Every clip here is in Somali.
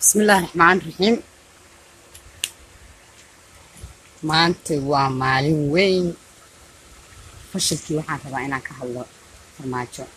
bismillaahi raxmaan raxiim maanta waa maalin weyn fashilkii waxaan rabaa inaan ka hadlo farmaajo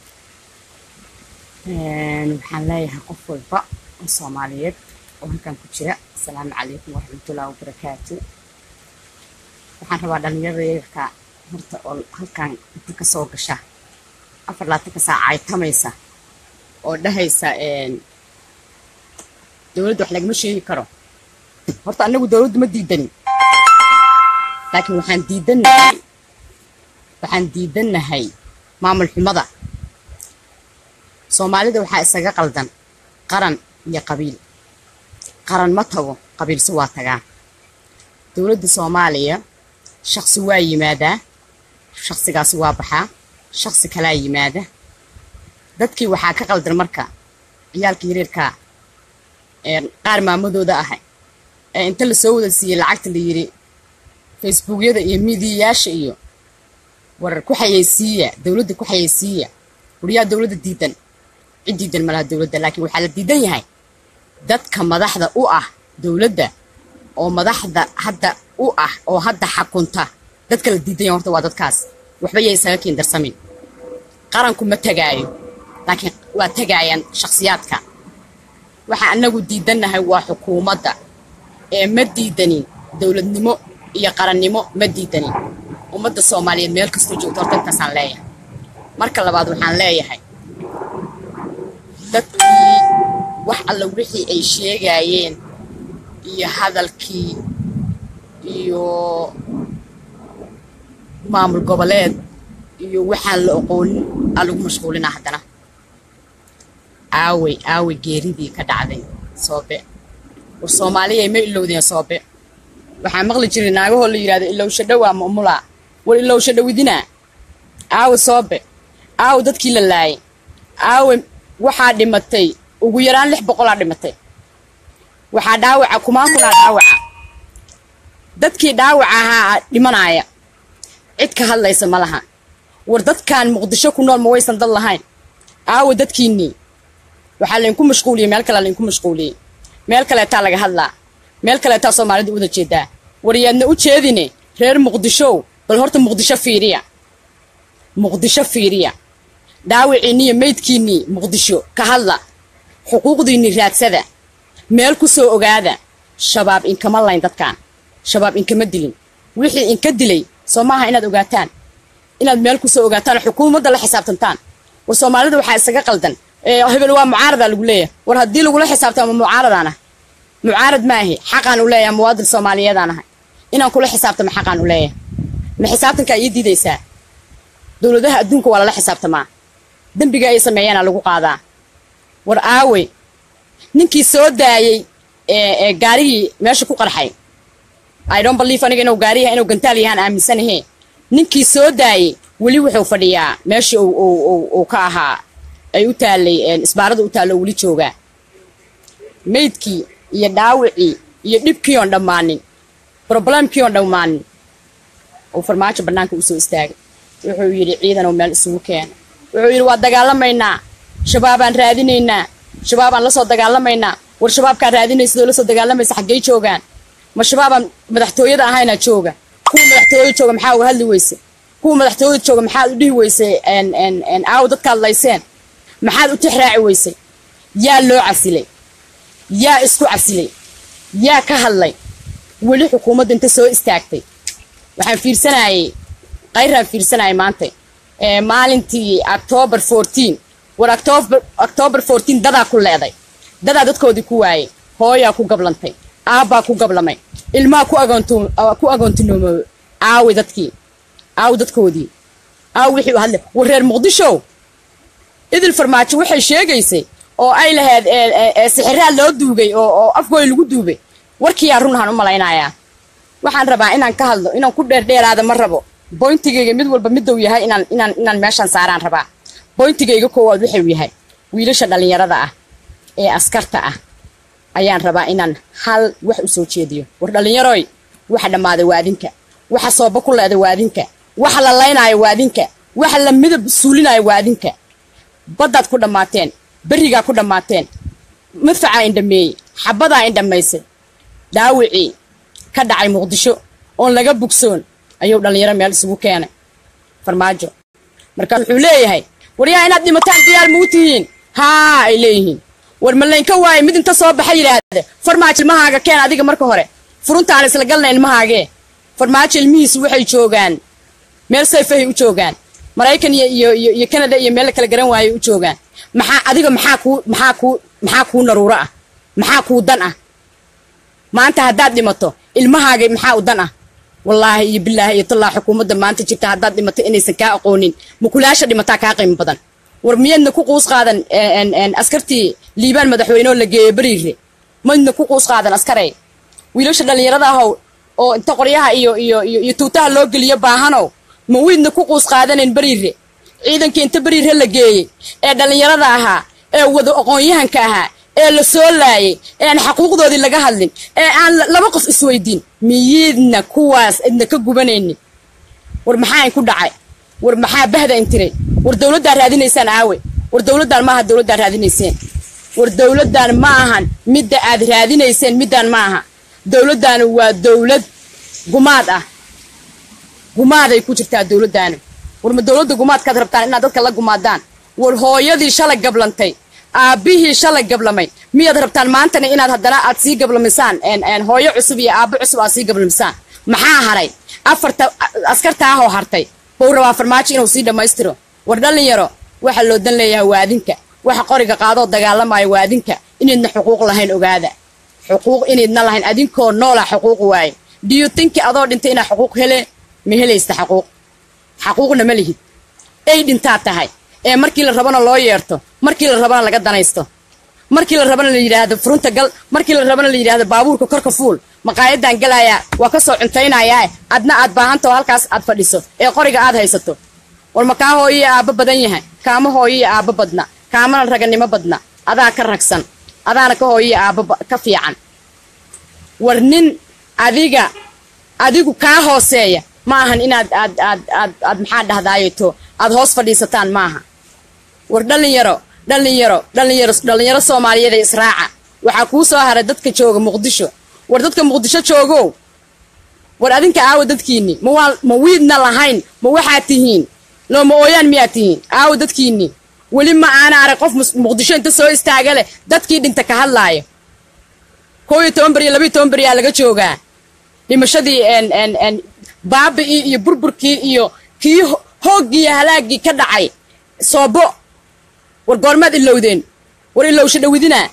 waxaan leeyahay qof walba oo soomaaliyeed oo halkan ku jira asalaamu calaykum waraxmatullahi wabarakaatu waxaan rabaa dhalinyarada yarka horta oo halkan inta ka soo gasha afar laatanka saac caytamaysa oo dhahaysa dowladda wax lagama sheegi karo horta anagu dowladdu ma diidanin laakiin waxaan diidannahay waxaan diidannahay maamul xumada soomaalida waxaa isaga qaldan qaran iyo qabiil qaran ma tago qabiilse waa tagaa dowladda soomaaliya shaqsi waa yimaadaa shaqsigaasi waa baxaa shaqsi kalaa yimaada dadkii waxaa ka qaldan marka ciyaalka yareerkaa qaar maamadooda ahay ee inta lasoo wada siiyey lacagta la yidhi facebookyada iyo miidiyayaasha iyo warar ku xayeysiiya dowladda ku xayeysiiya wariyaa dowladda diidan cid diidan malaha dowladda laakiin waxaa la diidan yahay dadka madaxda u ah dowladda oo madaxda hadda u ah oo hadda xakunta dadka la diidan yahay horta waa dadkaas waxba yay isaga kiin darsamin qaranku ma tegaayo laakiin waa tegaayaan shakhsiyaadka waxaa anagu diidannahay waa xukuumadda ee ma diidanin dowladnimo iyo qarannimo ma diidanin ummadda soomaaliyeed meel kastoo joogto horta intaasaan leeyahay marka labaad waxaan leeyahay dadkii wax alla wixii ay sheegaayeen iyo hadalkii iyo maamul goboleed iyo waxaan la oqoonin aa lagu mashquulinaa haddana aawey aawey geeridii ka dhacday soobe war soomaaliyay ma ilowdeen soobe waxaa maqli jiray naagahoo la yidhahdo ilowsha dhowaa mamulaa war ilowsha dhowidinaa aawe soobe aawe dadkii la laayay aawe waxaa dhimatay ugu yaraan lix boqolaa dhimatay waxaa dhaawaca kumaakunaa dhaawaca dadkii dhaawaca ahaa dhimanaaya cid ka hadlaysa ma laha war dadkan muqdisho ku nool ma waysan dad lahayn aawe dadkiinnii waxaa laydinku mashquuliyey meel kalea laydinku mashquuliyey meel kaleetaa laga hadlaa meel kaleetaa soomaalida uwada jeedaa waryaadna u jeedine reer muqdishow bal horta muqdisho fiiriya muqdisho fiiriya dhaawiciinniiyo meydkiinnii muqdisho ka hadla xuquuqdiinnii raadsada meel ku soo ogaada shabaab inkama layn dadkan shabaab inkama dilin wixii inka dilay soo maaha inaad ogaataan inaad meel ku soo ogaataan oo xukuumadda la xisaabtantaan war soomaalida waxaa isaga qaldan hebel waa mucaaradaa lagu leeyahay war haddii lagula xisaabtamo mucaaradaan ah mucaarad maahi xaqaan u leeyahay muwaadin soomaaliyeedaan ahay inaan kula xisaabtamo xaqaan u leeyahay ma xisaabtankaa ii diidaysaa dowladaha adduunka waa lala xisaabtamaa dembiga ay sameeyaana lagu qaadaa war aawe ninkii soo daayey ee gaarigii meesha ku qarxay i don't believe aniga inuu gaariyaha inuu gantaal yahaan aaminsanahe ninkii soo daayey weli wuxuu fadhiyaa meeshii uu ka ahaa ay u taallay isbaarada u taallo weli joogaa meydkii iyo dhaawicii iyo dhibkii oon dhammaanin broblemkii oon dhammaanin uu farmaajo bannaanka u soo istaagay wuxuu yidhi ciidanoo meel isugu keena wuxuu yidhi waa dagaalamaynaa shabaabaan raadinaynaa shabaabaan la soo dagaalamaynaa war shabaabkaan raadinaysadoo la soo dagaalamaysa xaggey joogaan ma shabaabaan madaxtooyada ahaynaa jooga kuwa madaxtooyada jooga maxaa uga hadli weyse kuwa madaxtooyada jooga maxaad u dhihi weysay aaw dadkaad layseen maxaad u tixraaci weysay yaa loo casilay yaa isku casilay yaa ka hadlay weli xukuumadda inta soo istaagtay waxaan fiirsanayay kayraan fiirsanayay maanta maalintii octoobar fourteen war octoobar fourteen dadaa ku leeday dadaa dadkoodii ku waayay hooyaa ku gablantay aabbaa ku gablamay ilmaha ku agoontinoomoobay aawi dadkii aawi dadkoodii aawi wixii u hadlay war reer muqdisho idil farmaajo waxay sheegaysay oo ay lahayd sixiraad loo duugay oo afgooy lagu duubay warkiyaa runahaan u malaynayaa waxaan rabaa inaan ka hadlo inaan ku dheerdheeraada ma rabo boyntigayga mid walba miduu yahay inaan inaan inaan meeshaan saaraan rabaa boyntigayga koowaad wuxuu yahay wiilasha dhallinyarada ah ee askarta ah ayaan rabaa inaan hal wax u soo jeediyo war dhallinyaroy waxa dhammaaday waa adinka waxa sooba ku leeda waa adinka waxa la laynaayo waa adinka waxa la midab suulinayo waa adinka baddaad ku dhammaateen berrigaa ku dhammaateen madfacaa indhameeyey xabadaa in dhammaysay daawicii ka dhacay muqdisho oon laga bugsoon ayuu dhallinyaro meel isugu keenay farmaajo markaas wuxuu leeyahay waryaa inaad dhimataan diyaar muu tihiin haa ay leeyihiin war malaynka waaye mid inta soo baxa yidhaahda farmaajo ilmahaaga keen adiga marka hore furuntaan isla galna ilmahaagee farmaajo ilmihiisu waxay joogaan meel sayfahay u joogaan maraykan iyo iyo iyo iyo canada iyo meel la kala garan waayay u joogaan maxaa adiga maxaa kuu maxaa kuu maxaa kuu naruuro ah maxaa kuu dan ah maanta haddaad dhimato ilmahaaga maxaa u dan ah wallaahi iyo bilaahi iyo tallaa xukuumadda maanta jirta haddaad dhimato inaysan kaa aqoonin mukulaasha dhimataa kaa qiimo badan war miyaedna ku quus qaadan askartii liibaan madaxweyneoo la geeyo beriire maydna ku quus qaadan askarey wiilasha dhallinyarada ahow oo inta qoryaha iyo iyo iyo iyo tuutaha loo geliyo baahanow ma wiidna ku quus qaadanayn beriire ciidankii inta beriire la geeyey ee dhallinyarada ahaa ee wada aqoon-yahanka ahaa ee la soo laayay ee aan xaquuqdoodii laga hadlin ee aan laba qof isweydiin miyiidna kuwaas idna ka gubanaynin war maxaa in ku dhacay war maxaa bahda intiray war dowladdaa raadinaysaan aawe war dowladdaan maaha dowladdaa raadinayseen war dowladdan ma ahan midda aad raadinayseen middaan ma aha dowladdaanu waa dowlad gumaad ah gumaaday ku jirtaa dowladdaanu war ma dowladda gumaadkaad rabtaan inaad dadka la gumaadaan war hooyadii shalay gablantay aabbihii shalay gablamay miyaad rabtaan maantana inaad haddana aad sii gablamisaan hooyo cusub iyo aabbo cusub aad sii gablamisaan maxaa haray afarta askartaahoo hartay buu rabaa farmaajo inuu sii dhammaystiro war dhallinyaro waxa loo dan leeyahay waa adinka waxa qoriga qaadoo dagaalamaayo waa adinka inaydna xuquuq lahayn ogaada xuquuq inaydna lahayn adinkoo noola xuquuq waaye diyu tinki adoo dhintay inaa xuquuq hele ma helaysta xaquuq xaquuqna ma lihid ay dhintaa tahay ee markii la rabana loo yeerto markii la rabana laga danaysto markii la rabana la yidhaahdo furunta gal markii la rabana la yidhaahdo baabuurka korka fuul maqaayadan galayaa waa ka soo cuntaynayaa adna aad baahantao halkaas aad fadhiso ee qoriga aad haysato war ma kaa hooyiyo aabbo badan yahay kaama hooyiyo aabbo badna kaamana raganimo badna adaa ka ragsan adaana ka hooyiyo aabbo ka fiican war nin adiga adigu kaa hooseeya ma ahan inaad aad aad aad aad maxaa dhahdaayeto aad hoos fadhiisataan maaha war dhallinyaro dhallinyaro dhallinyaro dhallinyaro soomaaliyeed ee israaca waxaa kuu soo haray dadka jooga muqdisho war dadka muqdisho joogow war adinka aawa dadkiinni ma waa ma wiidna lahayn ma waxaad tihiin looma ooyaan miyaad tihiin aawa dadkiinni weli ma aana arag qof muqdisho inta soo istaaga leh dadkii dhinta ka hadlaayo koo iyo toban beriyo labayo toban beriyaa laga joogaa dhimashadii baabi'ii iyo burburkii iyo kii hooggii iyo halaaggii ka dhacay soobo war goormaad ilowdeen war ilowsha dhawidinaa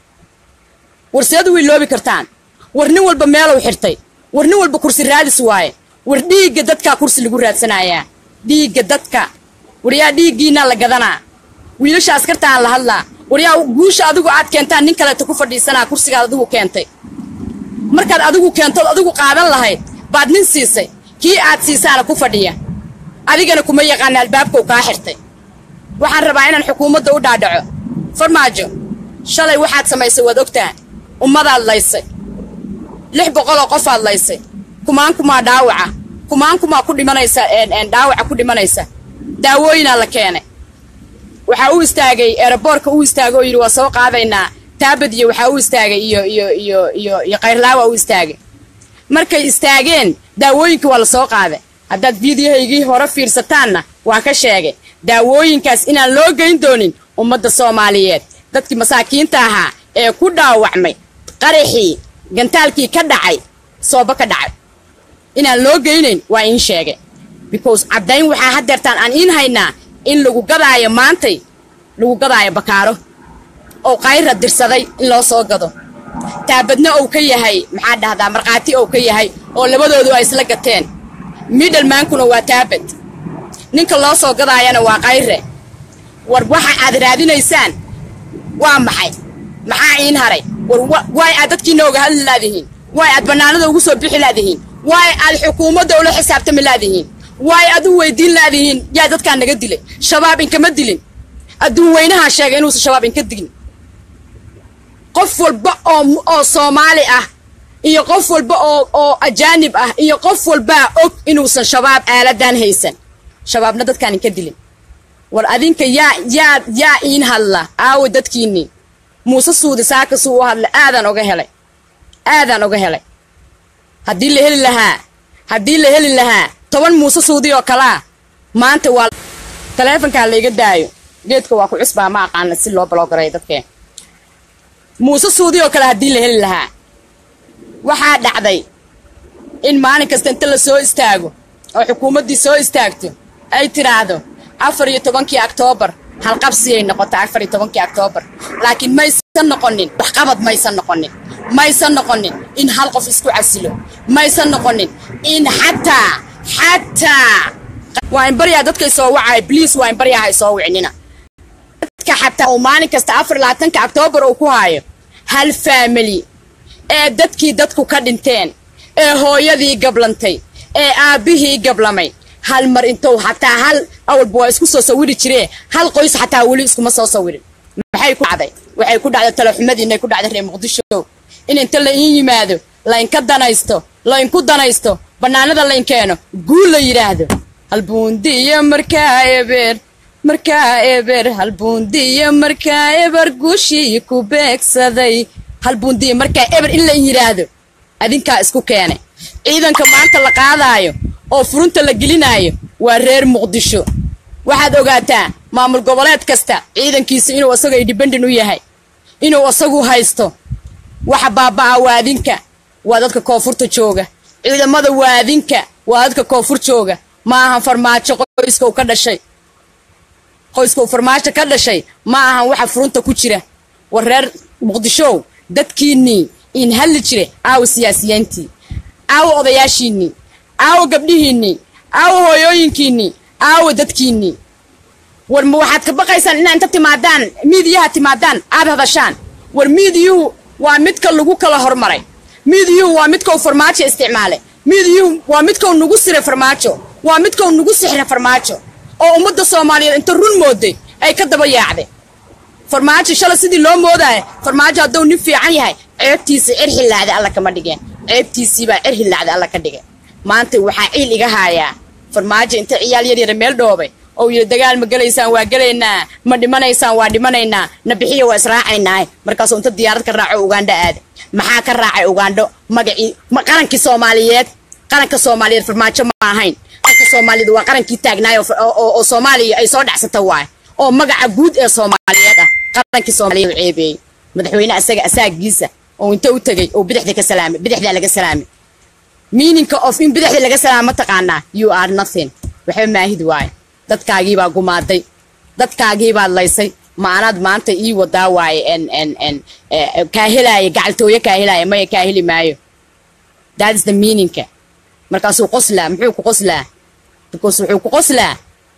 war seed u iloobi kartaan war nin walba meelow xirtay war nin walba kursi raadis waaye war dhiigga dadkaa kursi lagu raadsanayaa dhiigga dadka war yaa dhiiggiinaa la gadanaa wiilasha askartaan la hadlaa war yaa guusha adigu aad keentaan nin kaleeta ku fadhiisanaa kursigaad adigu keentay markaad adigu keentood adigu qaadan lahayd baad nin siisay kii aad siisaana ku fadhiya adigana kuma yaqaana albaabkau kaa xirtay waxaan rabaa inaan xukuumadda u dhaadhaco farmaajo shalay waxaad samaysay waad ogtaha ummadaad laysay lix boqoloo qofaad laysay kumaan kumaa dhaawaca kumaan kumaa ku dhimanaysa dhaawaca ku dhimanaysa daawooyinaa la keenay waxaa u istaagay eeraboorka u istaagay oo yidhi waa soo qaadaynaa taabadiyo waxaa u istaagay iyo iyo iyo iyo iyo kayrlaawa u istaagay markay istaageen daawooyinka waa la soo qaaday haddaad fiidiyahaygii hore fiirsataanna waa ka sheegay daawooyinkaas inaan loo geyn doonin ummadda soomaaliyeed dadkii masaakiinta ahaa ee ku dhaawacmay qaraxii gantaalkii ka dhacay soobo ka dhacay inaan loo geynayn waa iin sheegay because caddayn waxaa haddeertaan aan iin haynaa in lagu gadaayo maantay lagu gadaayo bakaaro oo kayra dirsaday in loo soo gado taabadna ou ka yahay maxaa dhahdaa markhaati ou ka yahay oo labadoodu ay isla gateen midhalmaankuna waa taabad ninka loo soo gadaayana waa kayre war waxa aad raadinaysaan waa maxay maxaa iin haray war waay aad dadkiina oga hadli laadihiin waay aad bannaanada ugu soo bixi laadihiin waay aad xukuumadda ula xisaabtami laadihiin waay aad u weydiin laadihiin yaa dadkaa naga dilay shabaab inkama dilin adduun weynahaa sheegay inuusan shabaab inka digin qof walba oo oo soomaali ah iyo qof walba oo oo ajaanib ah iyo qof walbaa og inuusan shabaab aaladan haysan shabaabna dadkaan inka dilin war adinka yaa yaa yaa iin hadla aawa dadkiinnii muuse suudi saakasuu u hadlay aadaan oga helay aadaan oga helay haddii la heli lahaa haddii la heli lahaa toban muuse suudi oo kalaa maanta waa taleefonkaa layga daayo geedka waa ku cusbaa ma aqaana si loo baloogareeyo dadkeen muuse suudi oo kale haddii la heli lahaa waxaa dhacday in maalin kasta inta la soo istaago oo xukuumaddii soo istaagto ay tidhaahdo afar iyo tobankii oktoobar halqabsiyay noqota afar iyo tobankii oktoobar laakiin maysan noqonin waxqabad maysan noqonin maysan noqonin in hal qof isku casilo maysan noqonin in xataa xataa waa in baryaa dadkay soo wacaya bliis waa in baryaa hay soo wicnina dadka xataa uu maalin kasta afar iyo labaatanka oktoobar uu ku haayo hal faamili ee dadkii dadku ka dhinteen ee hooyadii gablantay ee aabbihii gablamay hal mar intou xataa hal awalba waa isku soo sawiri jiree hal qoys xataa weli iskuma soo sawirin maxay ku dhacday waxay ku dhacday talaxumadii inay ku dhacday reer muqdisho in inta la iin yimaado laynka danaysto laynku danaysto bannaanada layn keeno guul la yidhaahdo halbuundiyo markaa ebeer markaa eber halbuundiyo markaa eber guushii ku beegsaday halbuundiyo markaa eber in la yidhaahdo adinkaa isku keenay ciidanka maanta la qaadaayo oo furunta la gelinaayo waa reer muqdisho waxaad ogaataa maamul goboleed kasta ciidankiisa inuu isaga indhibendin u yahay inuu isagu haysto waxa baaba'a waadinka waa dadka koonfurta jooga ciidamada waadinka waa dadka koonfur jooga ma ahan farmaajo qoyska uu ka dhashay qoyska uu farmaajo ka dhashay ma ahan waxa furunta ku jira war reer muqdishow dadkiinnii in hadli jire aawo siyaasiyiintii aawo odayaashiinnii aawo gabdhihiinnii aawo hooyooyinkiinnii aawo dadkiinnii war ma waxaad ka baqaysaan inaa inta timaadaan miidiyaha timaadaan aad hadashaan war miidiyuhu waa midka lagu kala hormaray miidiyuhu waa midkau farmaajo isticmaalay miidiyuhu waa midkau nagu siray farmaajo waa midkau nagu sixray farmaajo oo ummadda soomaaliyeed inta run mooday ay ka daba yaacday farmaajo shalay sidii loo moodaayo farmaajo hadduu nin fiican yahay ceebtiisa cer hillaacday alla kama dhigeen ceebtiisiibaa cer hillaacday alla ka dhigay maanta waxaa ciil iga haayaa farmaajo inta ciyaal yaryara meel dhoobay oo yidhi dagaal ma gelaysaan waa gelaynaa ma dhimanaysaan waa dhimanaynaa na bixiya waa israacaynaa markaasuu inta diyaarad ka raaco ugandho aada maxaa ka raacay ugandho magacii qarankii soomaaliyeed qaranka soomaaliyeed farmaajo ma ahayn qaranka soomaaliyeed waa qarankii taagnaayo oo soomaaliya ay soo dhacsata waay oo magaca guud ee soomaaliyeed ah qarankii soomaaliyeed ceebeeyey madaxweyne asaga asaagiisa oo inta u tegey oo bidixda ka salaamay bidixdaa laga salaamay meaninka of in bidixda laga salaama ma taqaanaa you are nothing waxba maahid waaye dadkaagiibaa gumaaday dadkaagiibaad laysay maanaad maanta ii wadaa waaye n n n kaa helaaya gacaltooyo kaa helaaya maya kaa heli maayo that is the meaninka markaasuu qoslaa muxuu ku qoslaa because wuxuu ku qoslaa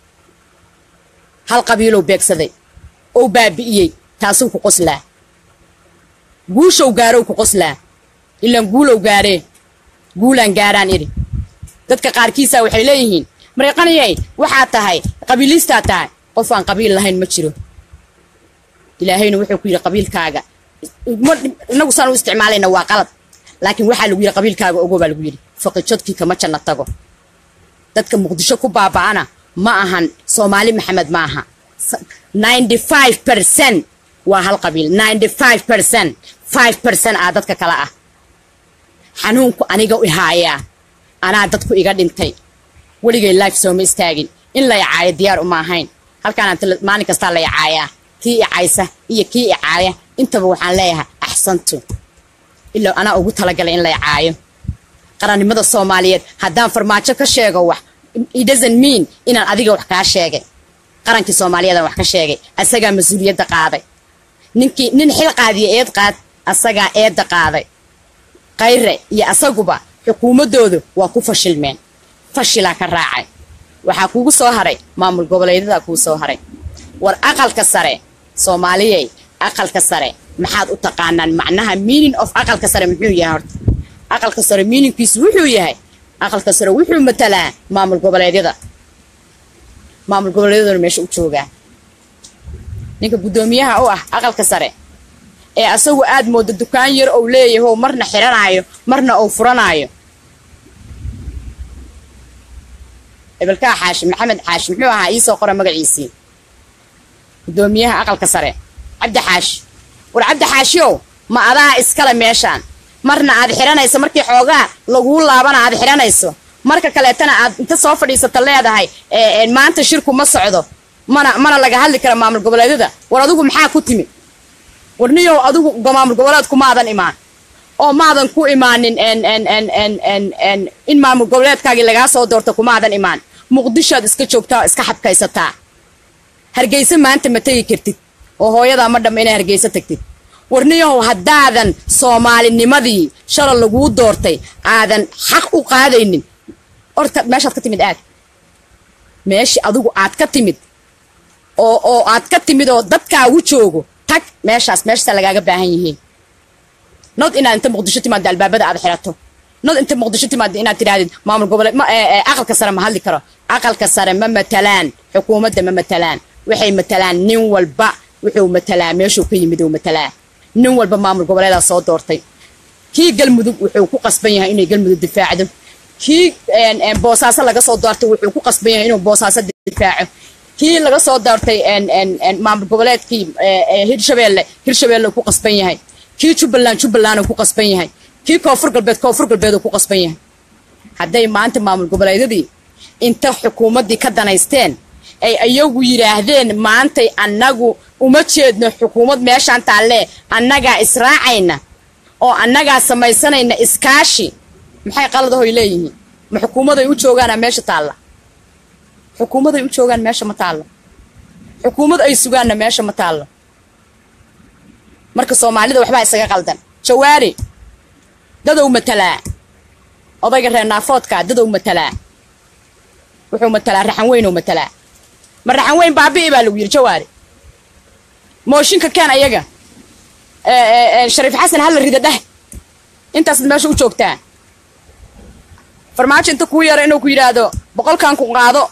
hal qabiilow beegsaday ou baabi'iyey taasuu ku qoslaa guushow gaarow ku qoslaa ilaan guulow gaaree guulaan gaaraan idhi dadka qaarkiisa waxay leeyihiin mareeqanayay waxaa tahay qabiiliistaa tahay qof aan qabiil lahayn ma jiro ilaahayna wuxuu ku yidhi qabiilkaaga inagu saan u isticmaalayna waa qalad laakiin waxaa lagu yidhi qabiilkaaga ogo baa lagu yidhi faqijodkii kama janna tago dadka muqdisho ku baaba'ana ma ahan soomaali maxamed ma aha ninety five percent waa hal qabiil ninety five percent five percent aa dadka kale ah xanuunku aniga ihaayaa anaa dadku iga dhintay weligay life sooma istaagin in la icaayo diyaar uma ahayn halkaan maalin kastaa la icaayaa kii icaysa iyo kii icaaya intaba waxaan leeyahay axsantu ilaa anaa ugu talagalay in la icaayo qarannimada soomaaliyeed haddaan farmaajo ka sheego wax it doesn't mean inaan adiga wax kaa sheegay qarankii soomaaliyeedaan wax ka sheegay asagaa mas-uuliyadda qaaday ninkii nin xil qaadiya eed qaad asagaa eedda qaaday kayre iyo asaguba xukuumaddoodu waa ku fashilmeen fashilaa ka raacay waxaa kugu soo haray maamul goboleedyada kuu soo haray war aqalka sare soomaaliyey aqalka sare maxaad u taqaanaan macnaha meaning of aqalka sare muxuu yahay horta aqalka sare meaningkiisu wuxuu yahay aqalka sare wuxuu matalaa maamul goboleedyada maamul goboleedyaduna meesha u joogaa ninka guddoomiyaha u ah aqalka sare ee asagu aad moodo dukaan yar ou leeyaho marna xiranaayo marna ou furanaayo ebelkaa xaashi maxamed xaashi muxuu ahaa iisoo qora magaciisii guddoomiyaha aqalka sare cabdi xaashi war cabdi xaashiyow ma adaa iskale meeshaan marna aad xiranayso markii xoogaa laguu laabana aad xiranayso marka kaleetana aad inta soo fadhiisata leedahay maanta shirku ma socdo mana mana laga hadli kara maamul goboleedyada war adigu maxaa ku timi war niyow adigu maamul goboleedku maadan imaan oo maadan ku imaanin in maamul goboleedkaagii lagaa soo doorta kumaadan imaan muqdishoad iska joogtaa oo iska xabkaysataa hargeysa maanta ma tegi kartid oo hooyadaa ma dhamma inay hargeysa tagtid warniyahow haddaadan soomaalinimadii shala laguu doortay aadan xaq u qaadaynin orta meeshaad ka timid aad meeshii adigu aad ka timid oo oo aad ka timid oo dadkaagu joogo tag meeshaas meeshaasaa lagaaga baahan yihiin nod inaad inta muqdisho timaado albaabada aad xirato nod inta muqdisho timaado inaad tidhaahdid maamul goboleed ma aqalka sare ma hadli karo aqalka sare ma matalaan xukuumadda ma matalaan waxay matalaan nin walba wuxuu matalaa meeshuu ka yimid uu matalaa nin walba maamul goboleedaa soo doortay kii galmudug wuxuu ku qasban yahay inay galmudug difaacdo kii boosaaso laga soo doortay wuxuu ku qasban yahay inuu boosaaso difaaco kii laga soo doortay maamul goboleedkii hirshabeelle hirshabeelle ku qasban yahay kii jubbaland jubbaland ku qasban yahay kii koonfur galbeed koonfur galbeed ku qasban yahay hadday maanta maamul goboleedyadii inta xukuumaddii ka danaysteen ay ayagu yidhaahdeen maantay annagu uma jeedno xukuumad meeshaan taallee annagaa israacayna oo annagaa samaysanayna iskaashi maxay qaladahoy leeyihiin ma xukuumaday u joogaana meesha taalla xukuumaday u joogaan meesha ma taallo xukuumad ay sugaanna meesha ma taallo marka soomaalida waxbaa isaga qaldan jawaari dadow matalaa odayga reer naafoodkaa dadow matalaa wuxuu matalaa raxan weynoo matalaa ma raxan weyn baabi'i baa lagu yidhi jawaari mooshinka keen ayaga shariif xasan halla rida dheh intaasaad meesha u joogtaa farmaajo inta kuu yaro inuu ku yidhaahdo boqolkan ku qaado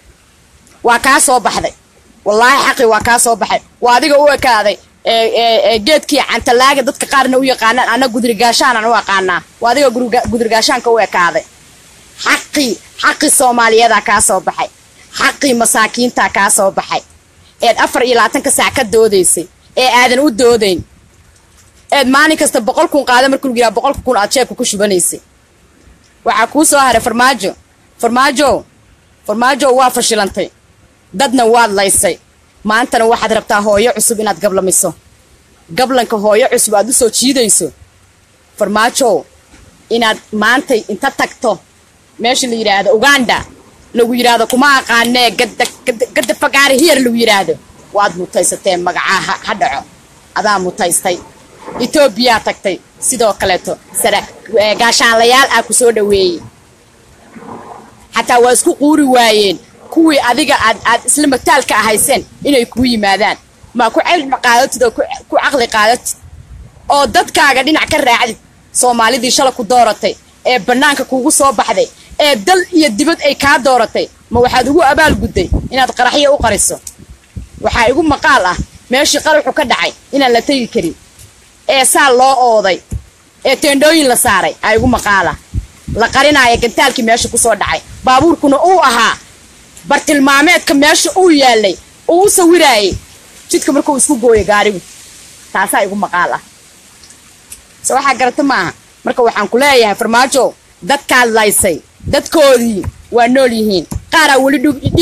waa kaa soo baxday wallaahi xaqi waa kaa soo baxay waa adiga u ekaaday geedkii cantalaaga dadka qaarna u yaqaanaan anna gudrigaashaanan u aqaanaa waa adiga gudrigaashaanka u ekaaday xaqii xaqii soomaaliyadaa kaa soo baxay xaqii masaakiintaa kaa soo baxay eed afar iyo labaatanka saac ka doodaysay ee aadan u doodayn eed maalin kasta boqol kun qaada markuu lagu yidhaha boqolka kun aad jeebka ku shubanaysay waxaa kuu soo haray farmaajo farmaajo farmaajo waa fashilantay dadna waad laysay maantana waxaad rabtaa hooyo cusub inaad gablamiso gablanka hooyo cusub aad u soo jiidayso farmaajo inaad maantay inta tagto meesha la yidhaahdo uganda lagu yidhaahdo kuma aqaanee gadda fagaare hiyar lagu yidhaahdo waad mutaysatee magacaa ha dhaco adaa mutaystay etoobiyaa tagtay sidoo kaleeto gaashaanlayaal ah ku soo dhoweeyey xataa waa isku quuri waayeen kuwii adiga aad aad isla mataalka ahayseen inay kuu yimaadaan maa ku cilmi qaadatid oo ku caqli qaadatid oo dadkaaga dhinac ka raacdid soomaalidii shala ku dooratay ee bannaanka kuugu soo baxday ee dal iyo dibad ay kaa dooratay ma waxaad ugu abaalgudday inaad qaraxyo u qariso waxaa igu maqaal ah meeshii qaraxu ka dhacay inaan la tegi karin ee saa loo ooday ee teendhooyin la saaray aa igu maqaala la qarinaayo gantaalkii meesha ku soo dhacay baabuurkuna uu ahaa bartilmaameedka meesha uu yaalay uu u sawiraayay jidka markuu isku gooyo gaarigu taasaa igu maqaal ah se waxaa garata maaha marka waxaan ku leeyahay farmaajo dadkaad laysay dadkoodii waa nool yihiin qaaraa weli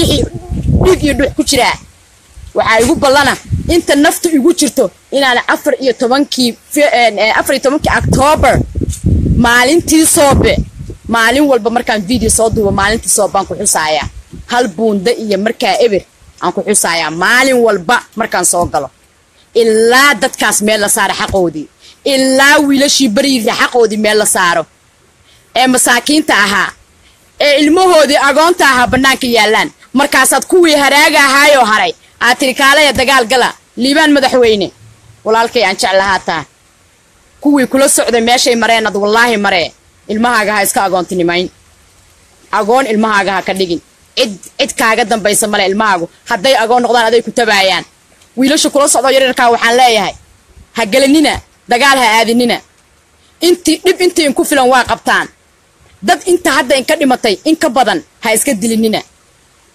dhiig iyo dhux ku jiraa waxaa igu ballana inta naftu igu jirto inaan afar iyo tobankii afar iyo tobankii octoobar maalintii soobe maalin walba markaan video soo duubo maalintii soobaan ku xusaayaa hal buunda iyo markaa eber aan ku xusaayaa maalin walba markaan soo galo ilaa dadkaas meel la saaro xaqoodii ilaa wiilashii beriira xaqoodii meel la saaro ee masaakiinta ahaa ee ilmahoodii agoonta ahaa bannaanka yaallaan markaasaad kuwii haraaga ahaayoo haray aad tiri kaalaya dagaal gala liibaan madaxweyne walaalkay aan jeclahaa taa kuwii kula socday meeshay mareen ad wallaahi maree ilmahaaga ha iska agoontinimayn agoon ilmahaaga ha ka dhigin cid cid kaaga dambaysa male ilmahaagu hadday agoon noqdaan aday ku tabaayaan wiilasha kula socdoo yaryarkaa waxaan leeyahay ha gelinina dagaal ha aadinina intii dhib intii inku filan waa qabtaan dad inta hadda inka dhimatay in ka badan ha iska dilinina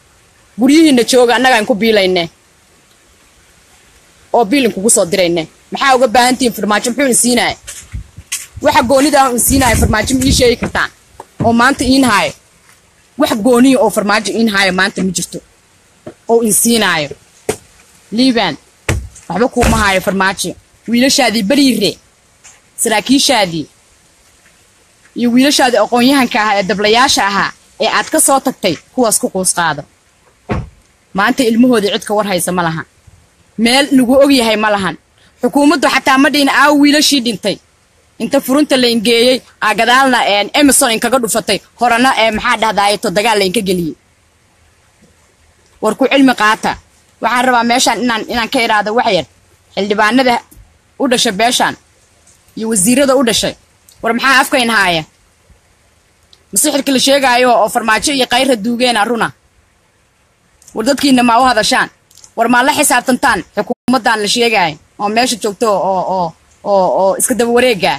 guryihiinna jooga annagaa inku biilayne oo biil inkugu soo dirayne maxaa uga baahan tihiin farmaajo muxuu in siinaya waxa goonida ah in siinaayo farmaajo ma ii sheegi kartaan oo maanta iin haayo wax gooniya oo farmaajo iin haayo maanta ma jirto oo in siinaayo liiban waxba kuuma haayo farmaajo wiilashaadii beriire saraakiishaadii iyo wiilashaadii aqoon-yahanka ahaa ee dablayaasha ahaa ee aad ka soo tagtay kuwaas ku quus qaado maanta ilmahoodii cid ka war haysa ma lahan meel lagu og yahay ma lahan xukuumaddu xataa ma dhihin aawo wiilashii dhintay inta furunta la ingeeyey aa gadaalna emerson inkaga dhufatay horena ee maxaa dhahdaayeto dagaal la inka geliyey war ku cilmi qaata waxaan rabaa meeshaan inaan inaan ka idhaahdo wax yar xildhibaanada u dhashay beeshaan iyo wasiirada u dhashay war maxaa afkayn haaya masixirka la sheegaayo oo farmaajo iyo kayra duugeena runa war dadkiina maa u hadashaan war maa la xisaabtantaan xukuumaddan la sheegaayo oo meesha joogto oo oo oo oo iska daba wareegaa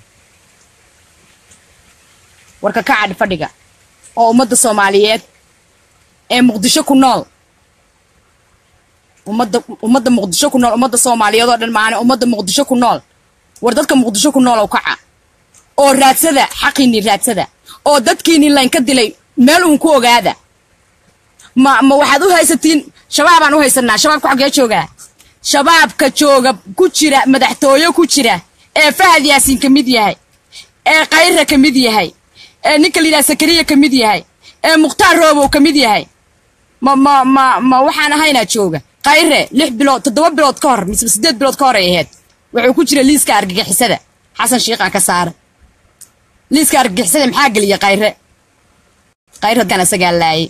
warka ka cadhi fadhiga oo ummadda soomaaliyeed ee muqdisho ku nool ummadda ummadda muqdisho ku nool ummadda soomaaliyeed oo dhan maahane ummadda muqdisho ku nool war dadka muqdisho ku nool oo kaca oo raadsada xaqiinii raadsada oo dadkiinii laynka dilay meel uun ku ogaada ma ma waxaad u haysatiin shabaabaan u haysanaa shabaabka xaggee joogaa shabaabka jooga ku jira madaxtooye ku jira ee fahad yaasiin ka mid yahay ee kayra ka mid yahay ee ninka la yidhaha sakariya ka mid yahay ee mukhtaar roobow ka mid yahay ma ma ma ma waxaan ahaynaa jooga kayre lix bilood toddoba bilood ka hor mise siddeed bilood ka hor ay ahayd wuxuu ku jira liiska argagixisada xasan shiiqaan ka saara liiska argagixisada maxaa geliya kayre kayre dadkan asagaa laayay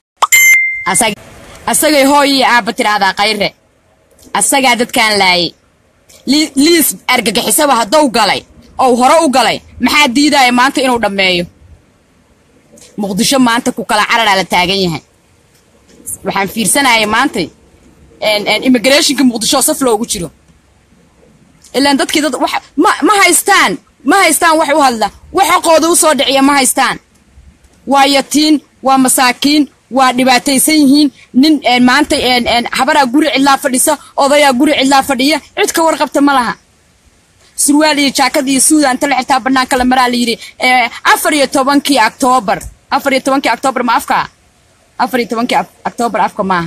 asagay hooy iyo aabba tidhaahdaa kayre asagaa dadkaan laayay liis argagixisaba haddou galay ou hore u galay maxaa diidaya maanta inuu dhammeeyo muqdisho maanta ku kala cararaa la taagan yahay waxaan fiirsanayay maantay immigrationka muqdisho saf loogu jiro ilaan dadkii dad wax ma ma haystaan ma haystaan wax u hadla wax xoqooda u soo dhiciya ma haystaan waa yatiin waa masaakiin waa dhibaataysan yihiin nin maanta habaraa guri cidlaa fadhisa odayaa guri cidlaa fadhiya cid ka warqabta ma laha surwaal iyo jaakad iyo suuda inta la xirtaa banaanka la maraa la yidhi afar iyo tobankii octoobar afar iyo tobankii octoobar ma afka afar iyo tobankii octoobar afka maaha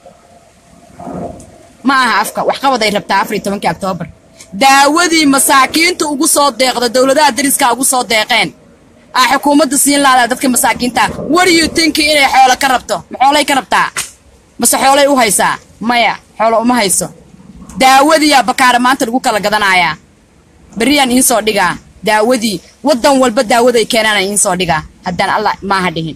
ma aha afka waxqabad ay rabtaa afar iyo tobankii octoobar daawadii masaakiinta ugu soo deeqda dowladaha dariska ugu soo deeqeen aa xukuumadda siin laadaa dadka masaakiinta wariyu tinki inay xoolo ka rabto ma xoolay ka rabtaa mase xoolay u haysaa maya xoolo uma hayso daawadiiyaa bakaara maanta lagu kala gadanayaa berriyaan iin soo dhigaa daawadii waddan walba daawaday keenaana iin soo dhigaa haddaan allah maaha dhihin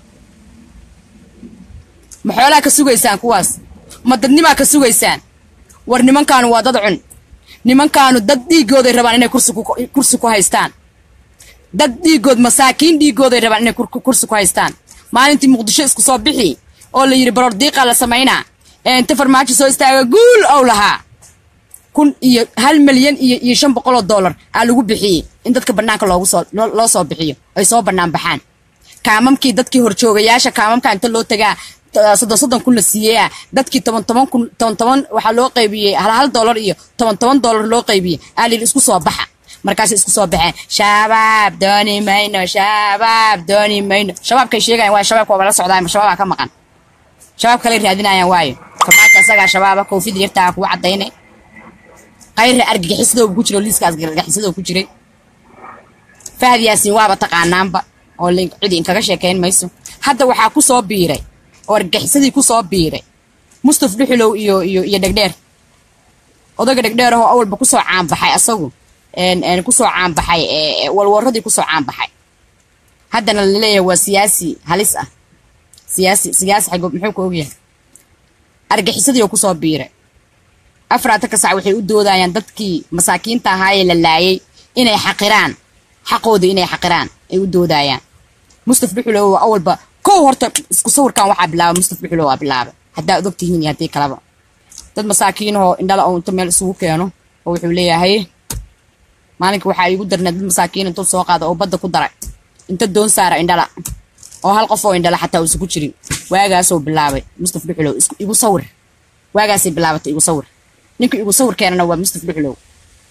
ma xoolaa ka sugaysaan kuwaas ma dadnimaa ka sugaysaan war nimankaanu waa dad cun nimankaanu dad dhiiggooday rabaan inay kursi ku haystaan dad dhiiggood masaakiin dhiiggooday rabaan inay kursi ku haystaan maalintii muqdisho isku soo bixi oo la yidhi baroor diiqaa la samaynaa ee inta farmaajo soo istaaga guul ow lahaa kun iyo hal milyan iyo iyo shan boqoloo dollar aa lagu bixiyey in dadka bannaanka loogu soo loo soo bixiyo ay soo bannaan baxaan kaamamkii dadkii horjoogayaasha kaamamka inta loo tagaa soddon soddon kun la siiyeyaa dadkii toban toban kun toban toban waxaa loo qaybiyey hal hal dollar iyo toban toban dollar loo qaybiyey aa layidhi isku soo baxa markaasay isku soo baxeen shabaab dooni mayno shabaab dooni mayno shabaabkay sheegayan waayo shabaabka waaba la socdaa ma shabaabaa ka maqan shabaab kalay raadinayaan waayo farmaajo asagaa shabaaba koofid yartaa kugu cadaynay kayra argagixisadooba ku jiro liiska argagixisadoo ku jiray fahad yaasiin waaba taqaanaanba oo cidi inkaga sheekayn mayso hadda waxaa ku soo biiray oo argagixisadii ku soo biiray mustaf dhuxulow iyo iyo iyo dhegdheer odaga dhegdheer ahoo awalba kusoo caanbaxay asagu kusoo caanbaxay walwaradii kusoo caanbaxay haddana laleeyahay waa siyaasi halis ah siyaasi siyaasi xago muxuu ka ogyahay argaxisadii oo kusoo biiray afaraatan sac waxay u doodayaan dadkii masaakiinta ahaayee la laayay inay xaqiraan xaqooda inay xaqiraan ay u doodayaan mustaf dhuxulow awalba kow horta isku sawirkan waxaa bilaabay mustaf dhuxulow waa bilaabay haddaa od ogtihiin iyo haddii kalaba dad masaakiinahoo indhala oo inta meel isugu keeno oo wuxuu leeyahay maalinka waxaa iigu darnay dad masaakiin intuu soo qaada oo badda ku daray inta doon saara indhala oo hal qof oo indhala xataa uusan ku jirin waagaasoo bilaabay mustaf dhuxulow igu sawir waagaasay bilaabatay igu sawir ninka igu sawir keenana waa mustaf dhuxulow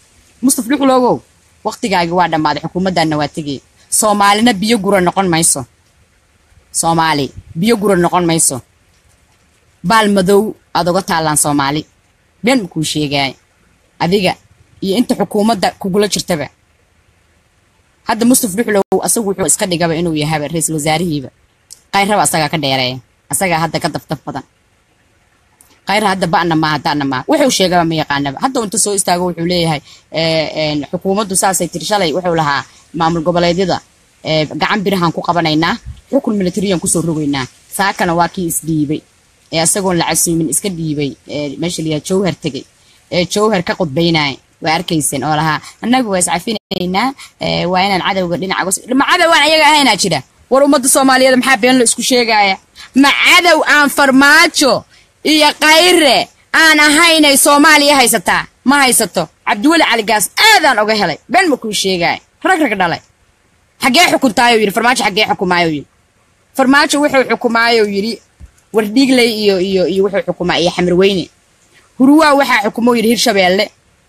mustaf dhuxulogow waqtigaagi waa dhammaaday xukuumaddaanna waa tegay soomaalina biyo gura noqon mayso soomaali biyo gura noqon mayso baal madow aad uga taallaan soomaali been ma kuu sheegaay adiga iyo inta xukuumadda kugula jirtaba hadda mustaf dhuxlow asagu wuxuu iska dhigaba inuu yahaba ra-iisul wasaarihiiba kayraba asagaa ka dheereeya asagaa hadda ka dabdab badan kayra hadda ba'na maaha da'na maaha wuxuu sheegaba ma yaqaanaba hadda inta soo istaago wuxuu leeyahay xukuumaddu saasay tiri shalay wuxuu lahaa maamul goboleedyada gacan birahaan ku qabanaynaa xukun militariyan kusoo rogaynaa saakana waa kii isdhiibay ee asagoon la casuumin iska dhiibay meesha la yidhaha jowhar tegay ee jowhar ka qudbaynaya waa arkaysan oo lahaa annagu waa iscafinaynaa waa inaan cadowga dhinaca ma cadow aan ayaga ahaynaa jira war ummadda soomaaliyeed maxaa been la isku sheegaya ma cadow aan farmaajo iyo kayre aan ahaynay soomaaliya haysataa ma haysato cabdiweli caligaas aadaan oga helay been ma kuu sheegaya rag rag dhalay xaggee xukuntaayo yidhi farmaajo xaggee xukumaayo yidhi farmaajo wuxuu xukumaayo yidhi wardhiigley iyo iyo iyo wuxuu xukumaa iyo xamirweyne huruwaa waxaa xukumo yidhi hirshabeelle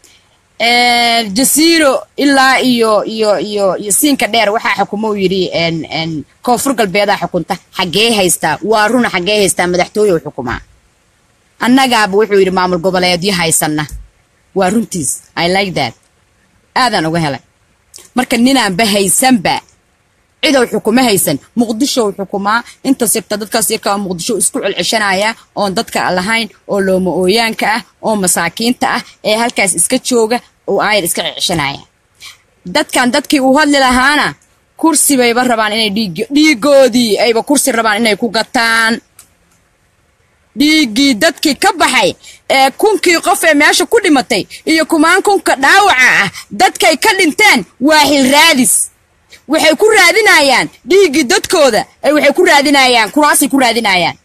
jasiiro ilaa iyo iyo iyo iyo siinka dheer waxaa xukumo yidhi koonfur galbeedaa xukunta xaggee haystaa waa runa xaggee haystaa madaxtooye xukumaa annagaaba wuxuu yidhi maamul goboleedyo haysanna waa runtiis i like that aadaan uga helay marka ninaanba haysanba cidow xukumo haysan muqdishow xukumaa intaas yarta dadkaas yarkaa muqdisho isku celceshanaya oon dadka lahayn oo looma ooyaanka ah oo masaakiinta ah ee halkaas iska jooga oo aayar iska celceshanaya dadkan dadkii uu hadli lahaana kursi bayba rabaan inay dhiig dhiigoodii ayba kursi rabaan inay ku gataan dhiiggii dadkii ka baxay ee kunkii qof ee meesha ku dhimatay iyo kumaan kunka dhaawaca ah dadkay ka dhinteen waa xilraadis waxay ku raadinayaan dhiiggii dadkooda ay waxay ku raadinayaan kuraasay ku raadinayaan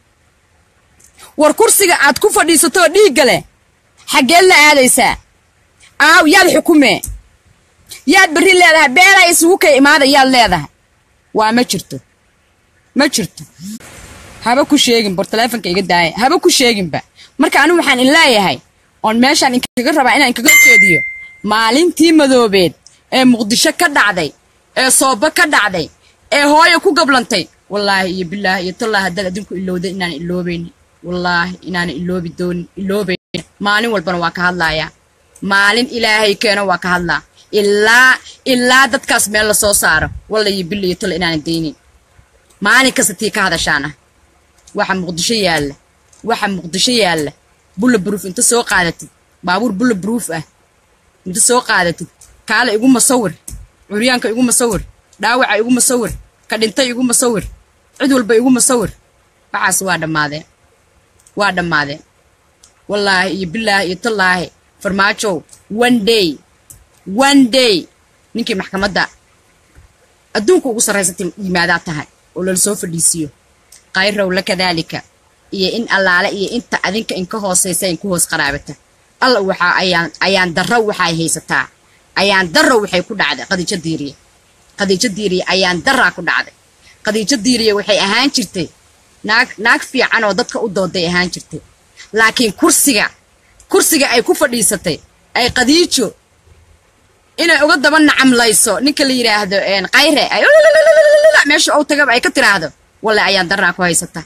war kursiga aad ku fadhiisatoo dhiigga leh xaggeed la aadaysaa aaw yaad xukumee yaad berri leedahay beelaa isugu kay imaada yaad leedahay waa ma jirto ma jirto haba ku sheegin bor taleefonka iga daaya haba ku sheeginba marka anigu waxaan in leeyahay oon meeshaan inkaga rabaa inaan inkaga jeediyo maalintii madoobeed ee muqdisho ka dhacday ee sooba ka dhacday ee hooyo ku gablantay wallaahi iyo bilaahi iyo tallaahi haddaad adinku ilowday inaan iloobayni wallaahi inaana iloobi doonin iloobayn maalin walbana waa ka hadlayaa maalin ilaahay keeno waa ka hadlaa ilaa ilaa dadkaas meel la soo saaro walla iyo bil iyo talla inaanan daynin maalin kasta tii ka hadashaana waxa muqdisho yaalla waxa muqdisho yaalla bulla baruuf inta soo qaadatid baabuur bulla baruuf ah inta soo qaadatid kaale igu masawir curyaanka igu masawir dhaawaca igu masawir ka dhintay igu masawir cid walba igu masawir waxaas waa dhammaadeen waa dhammaadeen wallaahi iyo bilaahi iyo tallaahi farmaajow one day one day ninkii maxkamadda adduunka ugu sarraysatay yimaadaa tahay oo lala soo fadhiisiyo kayrowla kadaalika iyo in allaale iyo inta adinka inka hoosaysa inku hoos qaraabata alla waxaa ayaan ayaan darro waxay haysataa ayaan darro waxay ku dhacday qadiijo diiriye qadiijo diiriye ayaan darraa ku dhacday qadiijo diiriye waxay ahaan jirtay naag naag fiican oo dadka u dooday ahaan jirtay laakiin kursiga kursiga ay ku fadhiisatay ay qadiijo inay uga daba nacamlayso ninka la yidhaahdo kayre ay meesha ou tagaba ay ka tiraahdo walle ayaan darraa ku haysata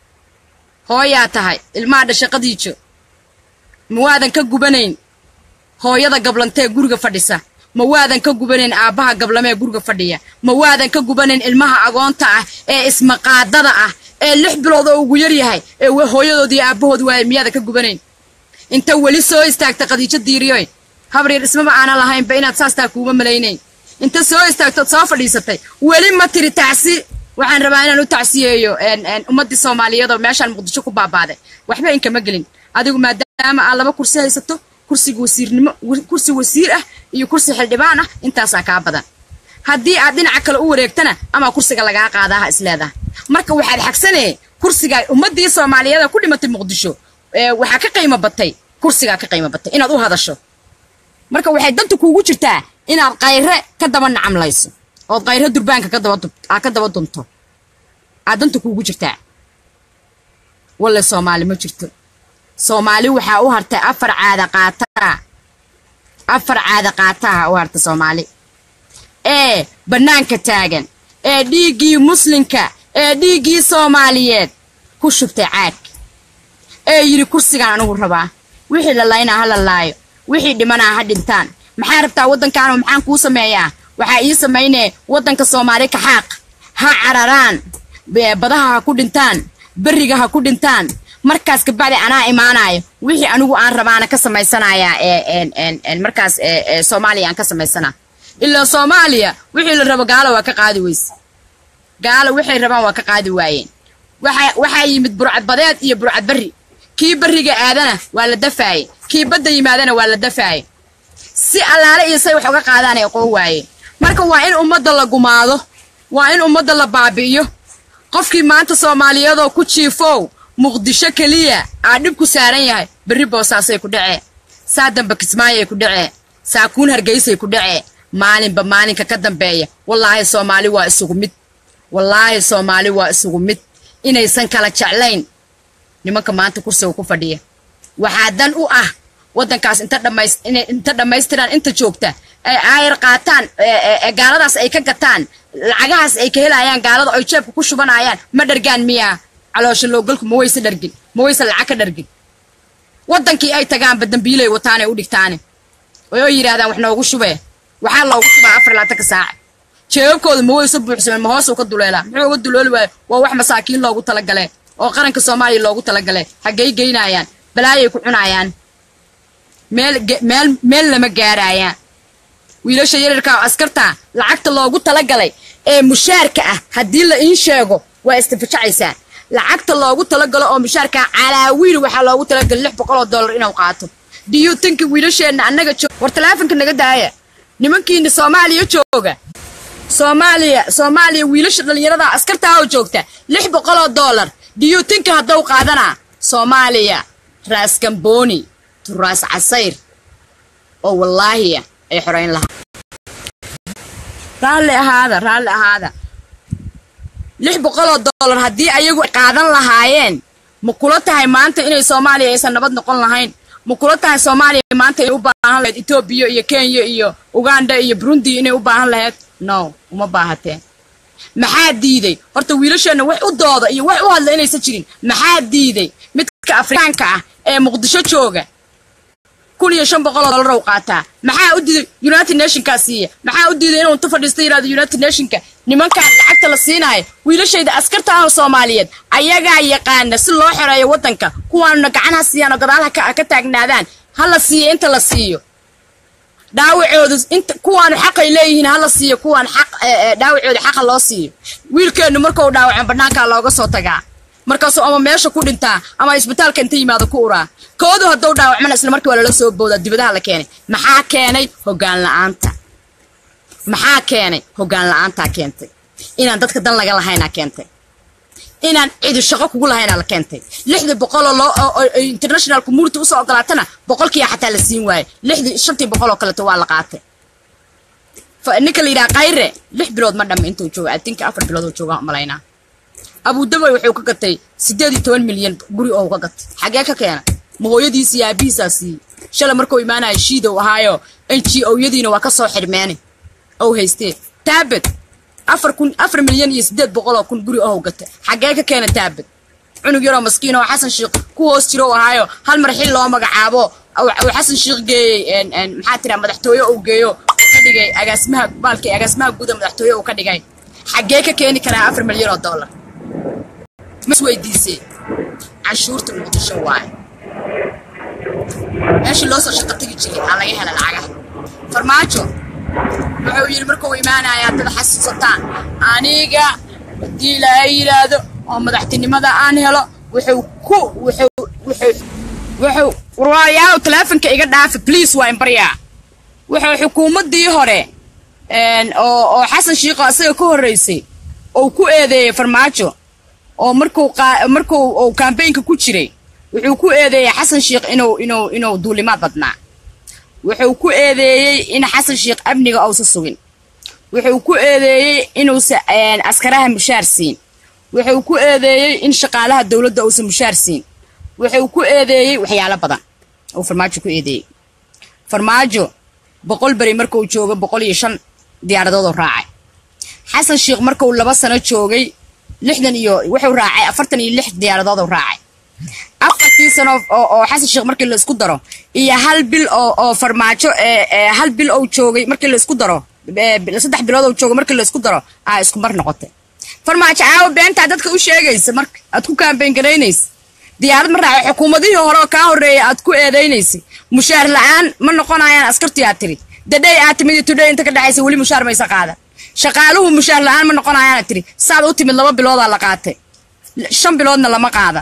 hooyaa tahay ilmaha dhasha qadiijo ma waadan ka gubanayn hooyada gablantee guriga fadhisa ma waadan ka gubanayn aabbaha gablamee guriga fadhiya ma waadan ka gubanayn ilmaha agoonta ah ee ismaqaadada ah ee lix bilood oo ugu yar yahay ee hooyadood iyo aabbahood waaya miyaadan ka gubanayn inta weli soo istaagta qadiijo diiriyoy habaryar ismaba aanan lahaynba inaad saastaa kuuma malaynayn inta soo istaagtood soo fadhiisatay weli ma tiri tacsi waxaan rabaa inaan u tacsiyeeyo ummaddii soomaaliyeed oo meeshaan muqdisho ku baabaaday waxba inkama gelin adigu maadaama aad laba kursi haysato kursiga wasiirnimo kursi wasiir ah iyo kursi xildhibaan ah intaasaa kaa badan haddii aad dhinaca kale u wareegtana ama kursiga lagaa qaadaaha isleedaha marka waxaad xagsanee kursigaa ummaddii soomaaliyeeda ku dhimatay muqdisho waxaa ka qiimo batay kursigaa ka qiimo batay inaad u hadasho marka waxay danta kuugu jirtaa inaad kayre ka daba nacamlayso ood kayre durbaanka aa ka daba dunto aad danta kuugu jirtaa walle soomaali ma jirto soomaali waxaa u hartay afar caada qaataa afar caada qaataha u harta soomaali ee bannaanka taagan ee dhiiggii muslimka ee dhiiggii soomaaliyeed ku shubtay caag ee yidhi kursigaan anigu rabaa wixii la laynaa ha la laayo wixii dhimanaa ha dhintaan maxaa rabtaa waddankaanu maxaan kuu sameeyaa waxaa ii samaynee waddanka soomaali kaxaaq ha cararaan badaha ha ku dhintaan berriga ha ku dhintaan markaas kabacdi anaa imaanayo wixii anigu aan rabaana ka samaysanayaa markaas soomaaliya aan ka samaysana ilaa soomaaliya wixii la rabo gaalo waa ka qaadi weyse gaalo waxay rabaan waa ka qaadi waayeen waxaa yimid burcad badeed iyo burcad berri kii berriga aadana waa la dafaaye kii badda yimaadana waa la dafaaye si allaale iyo say wax uga qaadaan ay qoo waayeen marka waa in ummadda la gumaado waa in ummadda la baabi'iyo qofkii maanta soomaaliyeedoo ku jiifow muqdisho keliya aa dhib ku saaran yahay berri boosaasay ku dhacee saa damba kismaayay ku dhacee saakuun hargeysay ku dhacee maalinba maalinka ka dambeeya wallaahi soomaali waa isugu mid wallaahi soomaali waa isugu mid inaysan kala jeclayn nimanka maanta kursiga ku fadhiya waxaa dan u ah waddankaas inta dhamays inay inta dhammaystiraan inta joogta ay aayar qaataan gaaladaas ay ka gataan lacagahaas ay ka helayaan gaalada oy jeebka ku shubanayaan ma dhargaan miyaa caloosha loogalku ma wayse dhargin ma wayse lacag ka dhargin waddankii ay tagaanba dambiilay wataanay u dhigtaane oo yidhahdaan wax noogu shubee waxaa loogu shubaa afar laatanka saaca jeebabkooda ma wayse buuxsameen ma hoosuu ka duleelaa muxuu uga dulooli waaya waa wax masaakiin loogu talagalee oo qaranka soomaaliya loogu talagalee haggay geynayaan balaayay ku cunaayaan meel meel meel lama gaaraayaan wiilasha yararka oo askarta lacagta loogu talagalay ee mushaarka ah haddii la iin sheego waa istifajacaysaa lacagta loogu talagalo oo mushaarka calaawiil waxaa loogu talagalay lix boqol oo dollar inuu qaato diyuutanka wiilasheenna annaga war talaafonka naga daaya nimankiina soomaaliya jooga soomaaliya soomaaliya wiilasha dhallinyarada askartaa oo joogta lix boqol oo dollar diyuutanka hadduu qaadanaa soomaaliya raas gambooni turaas casayr oo wallaahiya ay xorayn lahaa raalli ahaada raalli ahaada lix boqoloo dollar haddii ayagu qaadan lahaayeen ma kula tahay maanta inay soomaaliya aysan nabad noqon lahayn ma kula tahay soomaaliya maanta inay u baahan lahayd etoobiya iyo kenya iyo uganda iyo burundi inay u baahan lahayd no uma baahateen maxaa diiday horta wiilasheenna wax u dooda iyo wax u hadla inaysan jirin maxaa diiday midka afrikaanka ah ee muqdisho jooga kun iyo shan boqoloo dollar u qaataa maxaa u diiday united nationkaa siiya maxaa u diiday inuu inta fadhiista yirahdo united nationka nimankaan lacagta la siinaayo wiilashayda askarta ah soomaaliyeed ayagaa yaqaana si loo xoreeyo waddanka kuwaanuna gacanha siiyaan oo gadaal ka taagnaadaan ha la siiyo inta la siiyo dhaawacoodu inta kuwaanu xaqay leeyihiin ha la siiyo kuwaan xaq dhaawacooda xaqa loo siiyo wiilkeennu markuu dhaawacan bannaankaa looga soo tagaa markaasuu ama meesha ku dhintaa ama isbitaalka inta yimaado ku uraa koodu hadduu dhaawacmana isla markii waa lala soo boodaa dibadaha la keenay maxaa keenay hoggaan la-aanta maxaa keenay hoggaan la-aantaa keentay inaan dadka dan laga lahaynaa keentay inaan cidi shaqo kugu lahaynaa la keentay lixdii boqoloo loo international community usoo ogolaatana boqolkiiya xataa la siin waaye lixdii shantii boqol oo kaleeto waa la qaatay ninka la yidhaha kayre lix bilood ma dhamme intuu jooga adinka afar bilood oo jooga malaynaa abudabay wuxuu ka gatay siddeed iyo toban milyan guri oo ka gatay xagee ka keena ma hooyadiis iyo aabihiisaa siiyey shala markuu imaanaya shiidow ahaayo n g o-yadiina waa ka soo xidhmeene ow haystee taabed afar kun afar milyan iyo siddeed boqol oo kun guri ow gatay xagee ka keena taabed cunug yaroo maskiin oo xasan sheikh ku hoos jiro ahaayo hal mar xil loo magacaabo uu xasan sheikh geeyey maxaa tiraa madaxtooye uu geeyo ka dhigay agaasimaha baalkii agaasimaha guuda madaxtooye uu ka dhigay xagee ka keeni karaa afar milyan oo dollar mas weydiisee canshuurta muqdisho waaye meeshii loo soo shaqo tegi jiray aa laga hela lacagaha farmaajo wuxuu yidhi markuu imaanaya haddada xasuusataan aniga haddii ilaahay yidhaahdo oo madaxtinimada aan helo wuxuu ku wuxuu wuxuu wuxuu warwaayaaw taleefonka iga dhaafa please waa imbaryaa wuxuu xukuumaddii hore oo oo xasan shiikho asaga ka horreysay oo ku eedeeyey farmaajo oo markuu markuu uu kambaynka ku jiray wuxuu ku eedeeyey xasan sheikh inuu inuu inuu duulimaad badnaa wuxuu ku eedeeyey in xasan sheikh amniga uusa sugin wuxuu ku eedeeyey inuusa askaraha mushaar siin wuxuu ku eedeeyey in shaqaalaha dowladda uusa mushaar siin wuxuu ku eedeeyey waxyaalo badan uu farmaajo ku eedeeyey farmaajo boqol beri marka uu joogo boqol iyo shan diyaaradoodoo raacay xasan sheekh marka uu laba sano joogay lixdan iyo wuxuu raacay afartan iyo lix diyaaradoodoo raacay afartii sano oo xasan sheekh markii la isku daro iyo hal bil oo oo farmaajo hal bil ou joogay markii la isku daro saddex bilood ou joogay markii la isku daro aa isku mar noqotay farmaajo caawa beentaa dadka u sheegaysa marka aad ku kaambeyn garaynaysa diyaarad ma raaca xukuumadihii hore oo kaa horreeyay aad ku eedaynaysay mushaar la-aan ma noqonayaan askartii aad tiri dadhay aad timid iyo tudhay inta ka dhexaysa weli mushaar maysa qaadan shaqaaluhu mushaar la-aan ma noqonayaan aad tiri saad u timid laba biloodaa la qaatay shan biloodna lama qaadan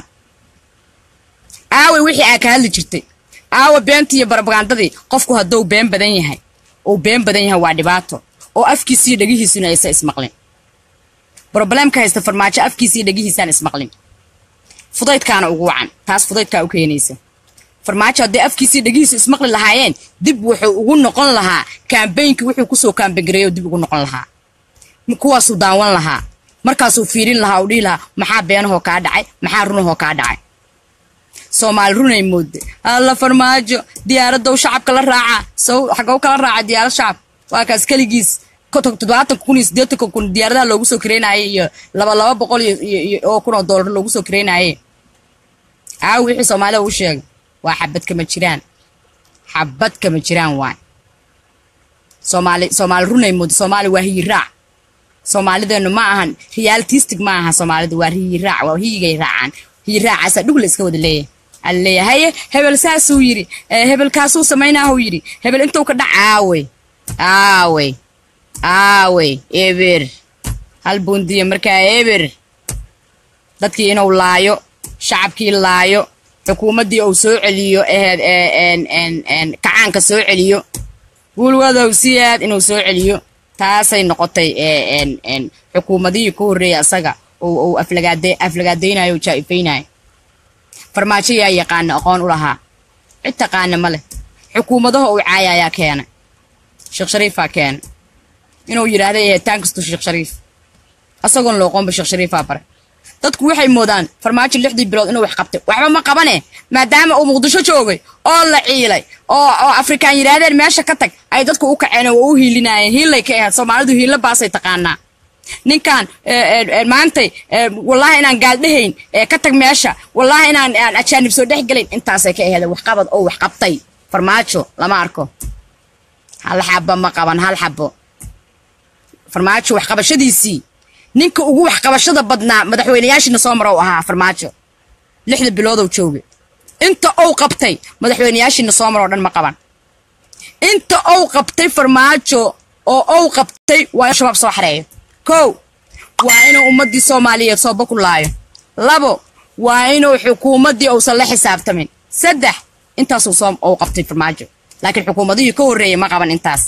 aawe wixii aa ka hadli jirtay aawe beentii iyo barabagandadii qofku hadduu been badan yahay uu been badan yahay waa dhibaato oo afkiisiiyo dhegihiisuna aysa ismaqlin broblemka haysta farmaajo afkiisiiyo dhegihiisaan ismaqlin fudaydkaana ugu wacan taas fudaydkaa u keenaysa farmaajo hadday afkiisii dhegihiisu ismaqli lahaayeen dib wuxuu ugu noqon lahaa kaambeynki wuxuu kusoo kaambengareeyo dib ugu noqon lahaa kuwaasuu daawan lahaa markaasuu fiirin lahaa uu dhihi lahaa maxaa beenahoo kaa dhacay maxaa runahoo kaa dhacay soomaali runay moodde alla farmaajo diyaaradow shacabka la raaca sow xagow kala raaca diyaarad shacab waa kaas keligiis toddobaatanka kun iyo siddeetanka kun diyaaradaha loogu soo kareynaayay iyo laba laba boqol iyo oo kun oo doolar loogu soo kareynaayay aawi wixii soomaalida u sheegay waa xabad kama jiraan xabad kama jiraan waay soomaali soomaali runay moodde soomaali waa hiyiraac soomaalideennu ma ahan realitistic ma aha soomaalida waa hiyiraac waa hiyigay raacaan hiyiraacaasa dhug la iska wada leeyahay alaleeyahay haye hebel saasuu yidhi hebelkaasuu samaynaahuu yidhi hebel intuu ka dhac aawey aawey aawey eber hal bundiya markaa eber dadkii inuu laayo shacabkii laayo xukuumaddii uu soo celiyo aheed kacaanka soo celiyo guulwadow si aad inuu soo celiyo taasay noqotay xukuumadihii ku horreeyay asaga uu aflagaadaynayo o jaa-ifaynayo farmaajo yaa yaqaana aqoon u lahaa cid taqaana ma leh xukuumadaha uu caaya ayaa keenay sheekh shariifaa keenay inuu yidhaahda ehetaan kasto sheekh shariif asagoon looqoonba sheekh shariifaa bare dadku waxay moodaan farmaajo lixdii bilood inuu wax qabtay waxba ma qabane maadaama uu muqdisho joogay oo la ciilay oo oo afrikaan yidhaahdeen meesha ka tag ay dadku u kaceen oo u hiilinaayeen hiillay ka ahayd soomaalidu hiilla baasay taqaanaa ninkan maantay wallaahi inaan gaaldhehayn ka tag meesha wallaahi inaan aan ajaanib soo dhex gelayn intaasay ka aheeda waxqabad oo wax qabtay farmaajo lama arko hal xabo ma qaban hal xabo farmaajo waxqabashadiisii ninka ugu waxqabashada badnaa madaxweynayaashiina soo marow ahaa farmaajo lixda biloodou joogay inta ou qabtay madaxweynayaashiina soo maroo dhan ma qaban inta ou qabtay farmaajo oo ou qabtay waa in shabaab soo xareeyo kow waa inuu ummaddii soomaaliyeed sooba ku laayo labo waa inuu xukuumaddii uusan la xisaabtamin saddex intaasuu soo ou qabtay farmaajo laakiin xukuumadihii ka horreeyay ma qaban intaas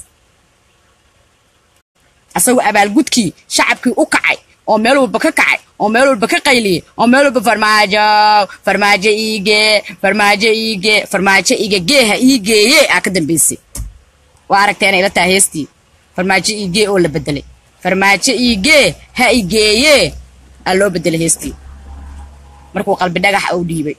asagoo abaalgudkii shacabkii u kacay oo meel walba ka kacay oo meel walba ka qayliyey oo meel walba farmaajo farmaajo iigee farmaajo iigee farmaajo iige geeha iigeeye aa ka dambaysay waa aragteena ila taha heestii farmaajo iigee oo la bedelay farmaajo iigee ha igeeye aa loo bedelay heestii markuu qalbi dhagax uu dhiibay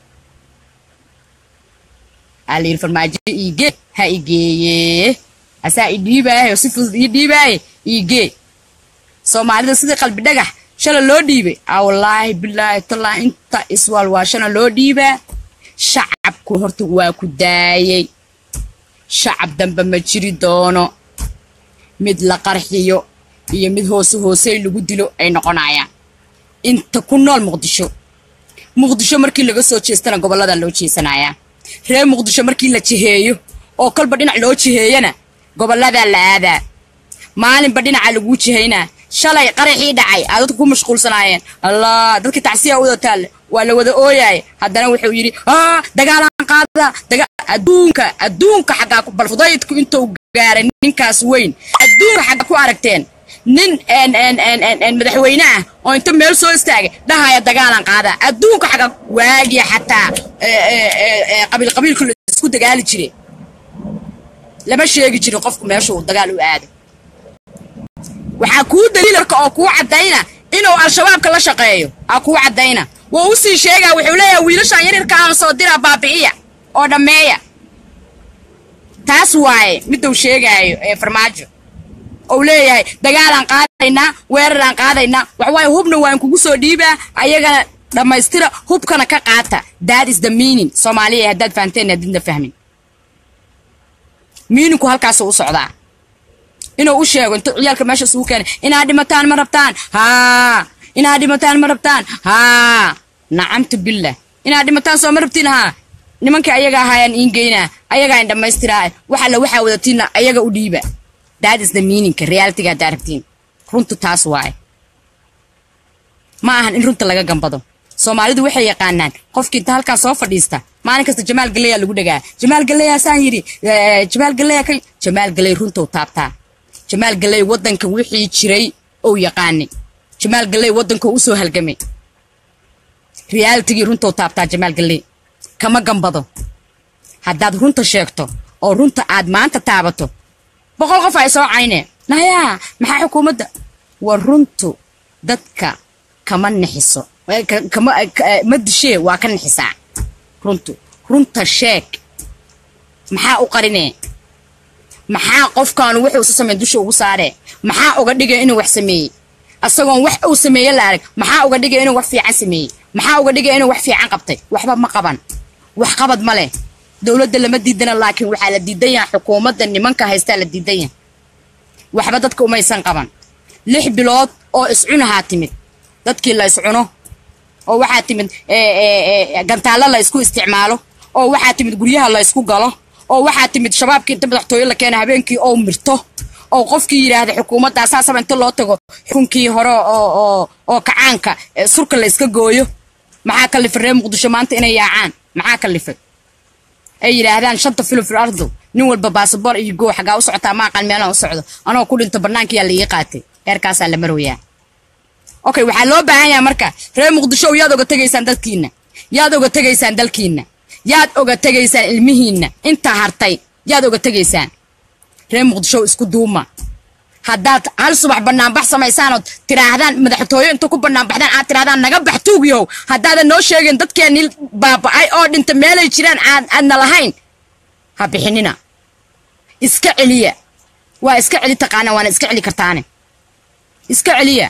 aa layidhi farmaajo iigee ha igeeye asaa i dhiibaayo si fudud ii dhiibaaye iigee soomaalida sidii qalbi dhagax shala loo dhiibay aa wallaahi bilaahi tallaahi inta iswaalwaashana loo dhiibaa shacabku horta waa ku daayey shacab dambe ma jiri doono mid la qarxiyo iyo mid hoose hoosey lagu dilo ay noqonayaan inta ku nool muqdisho muqdisho markii laga soo jeestana gobollada loo jeesanayaa reer muqdisho markii la jiheeyo oo kolba dhinac loo jiheeyana gobolladaa la aadaa maalinba dhinaca laguu jihaynaa shalay qaraxii dhacay aa dadku ku mashquulsanaayeen allah dadkii tacsiya wada taalle waa la wada ooyaay haddana wuxuu yidhi aa dagaalaan qaada daga adduunka adduunka xaggaa ku balfudaydku intuu gaaray ninkaas weyn adduunka xaggaa ku aragteen nin madaxweyne ah oo inta meel soo istaagay dhahaya dagaalan qaada adduunka xaggaa waagiya xataa qabiil qabiilku la isku dagaali jire lama sheegi jirin qofku meeshuu dagaal u aaday waxaa kuu daliilarka oo kuu caddayna inuu al-shabaabka la shaqeeyo aa kuu caddayna wuu u sii sheegaa wuxuu leeyahay wiilashaan yaryarka aan soo diraa baabi'iya oo dhammeeya taas waaye miduu sheegaayo ee farmaajo ou leeyahay dagaalaan qaadaynaa weeraraan qaadaynaa waxwaaye hubna waan kugu soo dhiibaa ayagana dhammaystira hubkana ka qaata that is the meaning soomaaliya haddaad fahanteen haddiidna fahmin miininku halkaasuu u socdaa inuu u sheego intuu ciyaalka meesha isugu keenay inaad dhimataan ma rabtaan haa inaad dhimataan ma rabtaan haa nacamtu billah inaad dhimataan soo ma rabtiin haa nimankii ayaga ahaayaan iin geynaa ayagaa in dhammaystiraa wax alla waxaa wadatiinna ayaga u dhiiba that is the meaningka realityga haddaa rabtiin runtu taas waaye ma ahan in runta laga gambado soomaalidu waxay yaqaanaan qofkii inta halkaa soo fadhiista maalin kasta jamaal galeya lagu dhagaa jamaal galeya saan yidhi jamaal galeya ka jamaal galey runtou taabtaa jamaal galey waddanka wixii jiray ou yaqaanay jamaal galey waddanka usoo halgamay realitigii runtou taabtaa jamaal galey kama gambado haddaad runta sheegto oo runta aad maanta taabato boqol qof ay soo cayneen nayaa maxaa xukuumadda war runtu dadka kama nixiso ma dishee waa ka nixisaa runtu runta sheeg maxaa u qarinee maxaa qofkaanu wuxuu isu sameyn dusha ugu saaree maxaa uga dhigay inuu wax sameeyey asagoon wax uu sameeye la arag maxaa uga dhigay inuu wax fiican sameeyey maxaa uga dhigay inuu wax fiican qabtay waxba ma qaban wax qabad ma leh dowladda lama diidana laakiin waxaa la diidan yaha xukuumadda nimanka haystaa la diidan yaha waxba dadka umaysan qaban lix bilood oo iscunahaa timid dadkii la iscuno oo waxaa timid gantaallo la isku isticmaalo oo waxaa timid guryaha la ysku galo oo waxaa timid shabaabkii inta madaxtooye la keena habeenkii oo mirto oo qofkii yidhaahda xukuumadda saasaba inta loo tago xukunkii hore oo oo kacaanka surka la iska gooyo maxaa kalifay reer muqdisho maanta inay yaacaan maxaa kalifay ay yidhaahdaan shanta filo fil ardu nin walba baasabor iyo goo xagaa u socotaa ma aqaan meelaan u socdo anoo ku dhinto bannaankiyaa la ii qaatay heerkaasaa la marwayaa okay waxaa loo baahan yaha marka reer muqdisho yaad oga tegaysaan dalkiina yaad oga tegaysaan dalkiina yaad oga tegaysaan ilmihiinna intaa hartay yaad oga tegaysaan reer muqdisho isku duuma haddaad hal subax banaanbax samaysaanood tiraahdaan madaxtooye inta ku banaanbaxdaan aad tirahdaan naga bax tuugyow haddaadan noo sheegin dadkeenii baaba'ay oo dhinta meelay jiraan aadna lahayn ha bixinina iska celiya waa iska celi taqaana waana iska celi kartaane iska celiya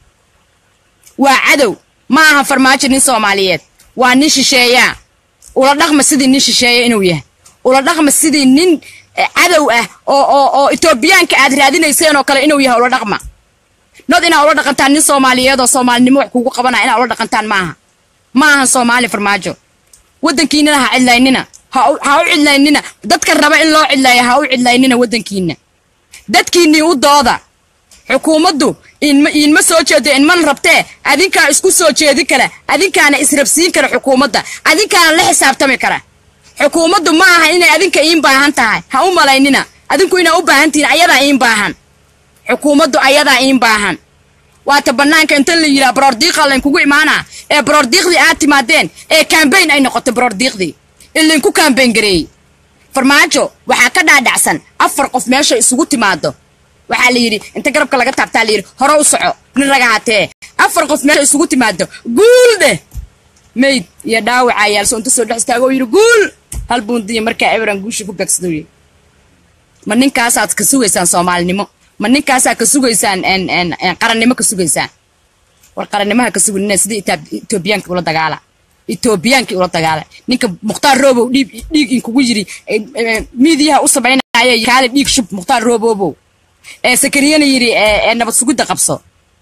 waa cadow ma aha farmaajo nin soomaaliyeed waa nin shisheeyaa ula dhaqma sidii nin shisheeya inuu yahay ula dhaqma sidii nin cadow ah oo oo oo etoobiyaanka aad raadinayseen oo kale inuu yahay ula dhaqma nod inaa ula dhaqantaan nin soomaaliyeed oo soomaalinimo wax kugu qabanaya inaa ula dhaqantaan maaha ma ahan soomaali farmaajo waddankiinana ha cidlaynina ha u cidlaynina dadka raba in loo cidlaayo ha u cidlaynina waddankiina dadkiinnii u dooda xukuumaddu iinma soo jeedo inman rabtee adinkaa isku soo jeedi kara adinkaana israbsiin kara xukuumadda adinkaana la xisaabtami kara xukuumaddu ma aha inay adinka iin baahan tahay ha u malaynina adinku inaa u baahan tihiin ayadaa iin baahan xukuumaddu ayadaa iin baahan waata bannaanka inta la yidhaha baroordiiqa laynkugu imaanaa ee baroordiiqdii aad timaadeen ee kambayn ay noqotay baroordiiqdii in laynku kambayn gareeyey farmaajo waxaa ka dhaadhacsan afar qof meesha isugu timaado waxaa la yidhi inta garabka laga taabtaa layidhi hore u soco nin raga hatee afar qof meesha isugu timaado guul dheh mayd iyo dhaawacaa yaalso inta soo dhex istaago oo yidhi guul hal buundiya markaa eberan guusha ku beegsadooye ma ninkaasaad ka sugaysaan soomaalinimo ma ninkaasaa ka sugaysaan qarannimo ka sugaysaan war qarannimaha ka suganina sidii etoobiyaanka ula dagaala etoobiyaankii ula dagaala ninka mukhtaar roobow dhiig dhiig inkugu yiri miidiyaha u samaynaya kaale dhiig shub mukhtaar roobobow ee sakariyana yidhi ee nabad sugidda qabso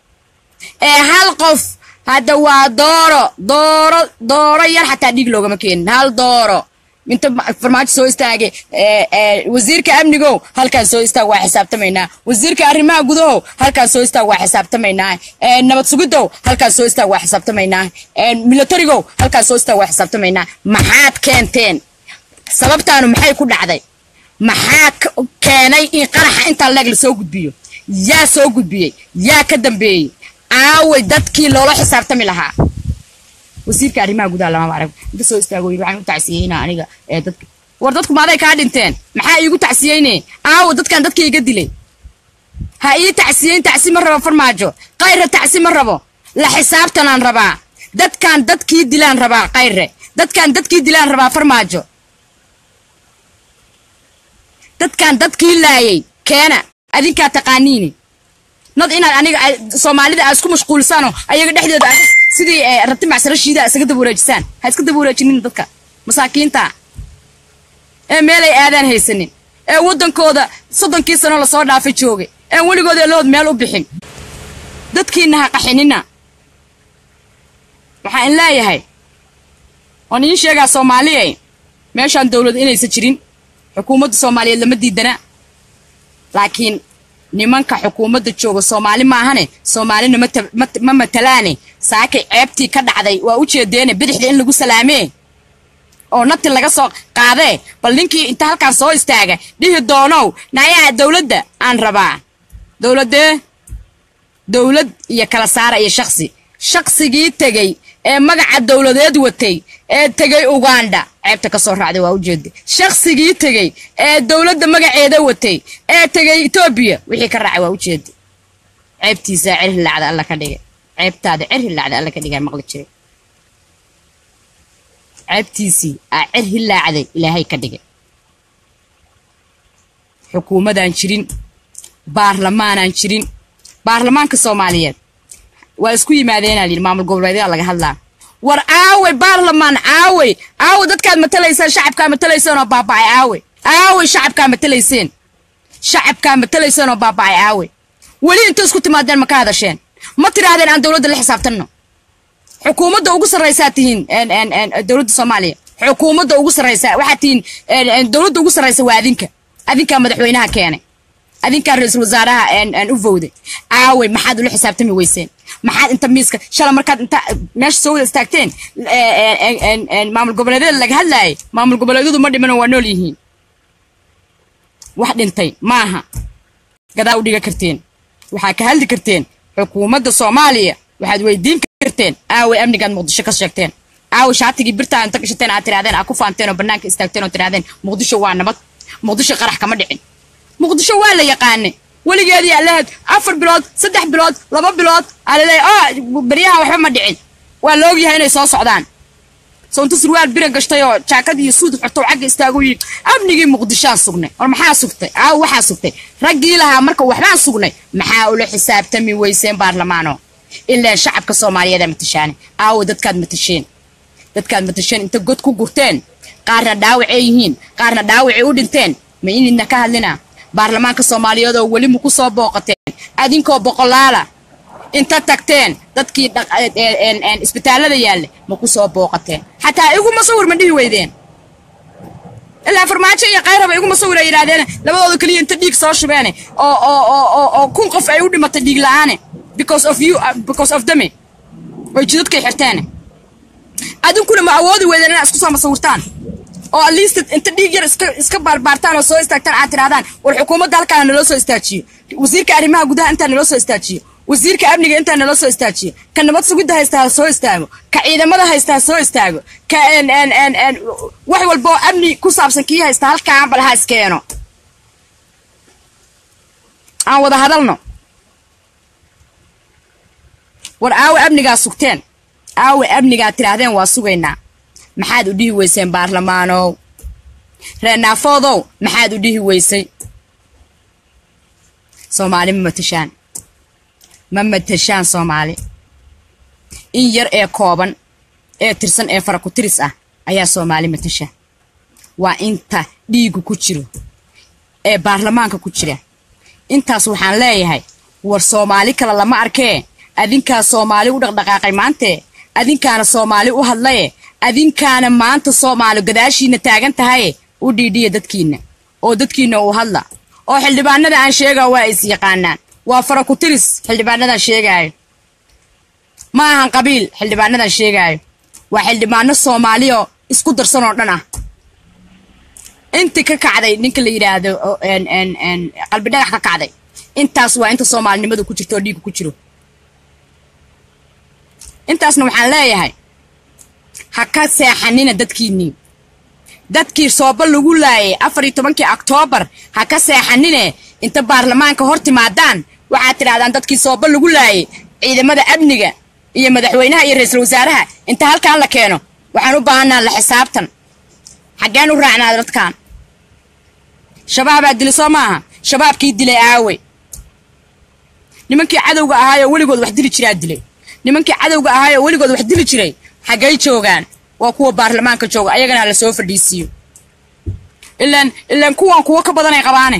ee hal qof hadda waa dooro dooro dooro yar xataa dhiig loogama keenin hal dooro inta farmaajo soo istaagay wasiirka amnigow halkaan soo istaag waa xisaabtamaynaa wasiirka arrimaha gudahow halkaan soo istaag waa xisaabtamaynaa nabad sugidow halkaan soo istaag waa xisaabtamaynaa militarigow halkaan soo istaag waa xisaabtamaynaa maxaad keenteen sababtaanu maxay ku dhacday maxaa keenay in qaraxa intaa leeg la soo gudbiyo yaa soo gudbiyey yaa ka dambeeyey aaway dadkii loola xisaabtami lahaa wasiirka arrimaha gudaha lama arag inta soo istaago yiri waxaan u tacsiyeynaa aniga ee dadka war dadku maaday kaa dhinteen maxaa iigu tacsiyeyne aawo dadkan dadka iga dilay ha ii tacsiyeyn tacsi ma rabo farmaajo qayre tacsi ma rabo la xisaabtanaan rabaa dadkan dadkii dilaan rabaa qayre dadkan dadkii dilaan rabaa farmaajo dadkan dadkii laayay keena adinkaa taqaaniini nad inaad aniga soomaalida aa isku mashquulsaanoo ayaga dhexdooda aad sidii rabti macsaro shiida isaga daba wareejisaan ha iska daba wareejinin dadka masaakiinta ee meelay aadaan haysanin ee waddankooda soddonkii sano lasoo dhaafay joogay een weligooda elood meel u bixin dadkiina ha qaxinina waxaan in leeyahay waan iin sheegaa soomaaliya meeshaan dowlad inaysan jirin xukuumadda soomaaliyeed lama diidana laakiin nimanka xukuumadda jooga soomaali maahane soomaalina ma matalaane saakay ceebtii ka dhacday waa u jeedeene bidixda in lagu salaamee oo nati laga soo qaadee bal ninkii inta halkaan soo istaaga dhihi doonow nayaa dowladda aan rabaa dowladee dowlad iyo kala saara iyo shaksi shaqsigii tegey ee magaca dowladeed watay ee tegey uganda ceebta ka soo raacday waa ujeeda shaqsigii tegey ee dowladda magaceeda watay ee tegey etoobiya wixii ka raacay waa ujeeda ceebtiisaa cer hilaacda alla ka dhigay ceebtaada cer hilaacda alla ka dhigay maqli jiray ceebtiisii aa cer hilaacday ilaahay ka dhigay xukuumadaan jirin baarlamaanaan jirin baarlamaanka soomaaliyeed waa isku yimaadeenaa layidhi maamul goboleedyada laga hadlaa war aawey baarlamaan aawey aawey dadkaad matalaysaan shacabkaa matalayseen oo baaba'ay aawey aawey shacabkaa matalayseen shacabkaa matalayseen oo baaba'ay aawey weli inta isku timaadeen ma ka hadasheen ma tidhaahdeen aan dowladda la xisaabtanno xukuumadda ugu sarraysaa tihiin dowladda soomaaliya xukuumadda ugu sarraysaa waxaad tihiin dowladda ugu sarraysa waa adinka adinkaa madaxweynaha keenay adinkaa ra-iisul wasaaraha u vowday aawey maxaad ula xisaabtami weyseen maxaad inta miiska shala markaad inta meesha soo wada istaagteen maamul goboleedyada laga hadlaayay maamul goboleedyadu ma dhimanoo waa nool yihiin wax dhintay maaha gadaa u dhiga karteen waxaa ka hadli karteen xukuumadda soomaaliya waxaad weydiin karteen aawey amnigaad muqdisho ka sheegteen aawey shaatigii birtaa inta gashateen aad tirahdeen aad ku faanteen oo bannaanka istaagteen oo tirahdeen muqdisho waa nabad muqdisho qarax kama dhicin muqdisho waa la yaqaanay weligeedii alahayd afar bilood saddex bilood laba bilood alaleeya o beryahan waxba ma dhicin waa la ogyahay inay soo socdaan soonta surwaal biran gashtay oo jaakad iyo suud xortow cagga istaagu yidhi amnigii muqdishaan sugnay war maxaa sugtay aaw waxaa sugtay raggii lahaa marka waxbaan sugnay maxaa ula xisaabtami weyseen baarlamaano ilaa shacabka soomaaliyeed matashaane aawo dadkaad matasheen dadkaad matasheen inta god ku gurteen qaarna dhaawacay yihiin qaarna dhaawacay u dhinteen ma inidna ka hadlina baarlamaanka soomaaliyeed oo weli maku soo booqateen adinkoo boqolaala inta tagteen dadkii isbitaallada yaalle maku soo booqateen xataa iguma sawir ma dhihi weydeen ilaa farmaajo iyo kayraba iguma sawira yidhaahdeen labadooda keliya inta dhiig soo shubeene oo oo oo kun qof ay u dhimatay dhiig la-aane because of you because of dame way jidadkay xirteene adinkuna ma awoodi weydeen inaad isku soo masawirtaan oo at least inta dhiig yar iska iska baarbaartaan oo soo istaagtaan aad tirahdaan war xukuumadda halkaana naloo soo istaajiyo wasiirka arrimaha gudaha intaa naloo soo istaajiyo wasiirka amniga intaa naloo soo istaajiyo ka nabad sugidda haysta ha soo istaago ka ciidamada haysta ha soo istaago ka wax walba oo amni ku saabsan kii haysta halkaan bal ha iskeeno aan wada hadalno war aawe amnigaa sugteen aawe amnigaa tidhaahdeen waa sugaynaa maxaad u dhihi weyseen baarlamaanow reenaafoodow maxaad u dhihi weysay soomaali ma matashaan ma matashaan soomaali in yar ee kooban ee tirsan ee fara ku tiris ah ayaa soomaali matasha waa inta dhiigu ku jiro ee baarlamaanka ku jira intaas waxaan leeyahay war soomaali kale lama arkee adinkaa soomaali u dhaqdhaqaaqay maantee adinkaana soomaali u hadlaye adinkaana maanta soomaali gadaashiina taagan tahaye u dhiidhiya dadkiinna oo dadkiinna uu hadla oo xildhibaanada aan sheegaa waa is yaqaanaan waa fara ku tiris xildhibaanadan sheegaayo ma ahan qabiil xildhibaanadan sheegaayo waa xildhibaano soomaaliyo isku darsan oo dhan ah inti ka kacday ninka la yidhaahdo qalbi dhagax ka kacday intaas waa inta soomaalinimadu ku jirto oo dhiigu ku jiro intaasna waxaan leeyahay ha ka seexanina dadkiinnii dadkii sooba lagu laayay afar iyo tobankii oktoobar ha ka seexanine inta baarlamaanka hor timaadaan waxaad tidhahdaan dadkii sooba lagu laayay ciidamada amniga iyo madaxweynaha iyo ra-iisul wasaaraha inta halkaan la keeno waxaan u baahanaa la xisaabtan xaggeen u raacnaa dadkan shabaabaa dilay soo maaha shabaabkii dilay aawe nimankii cadowga ahaayoo weligood wax dili jiraa dilay nimankii cadowga ahaayoo weligood wax dili jiray xaggay joogaan waa kuwa baarlamaanka jooga ayagana la soo fadhiisiiyo ilaan ilaan kuwan kuwo ka badan ay qabaane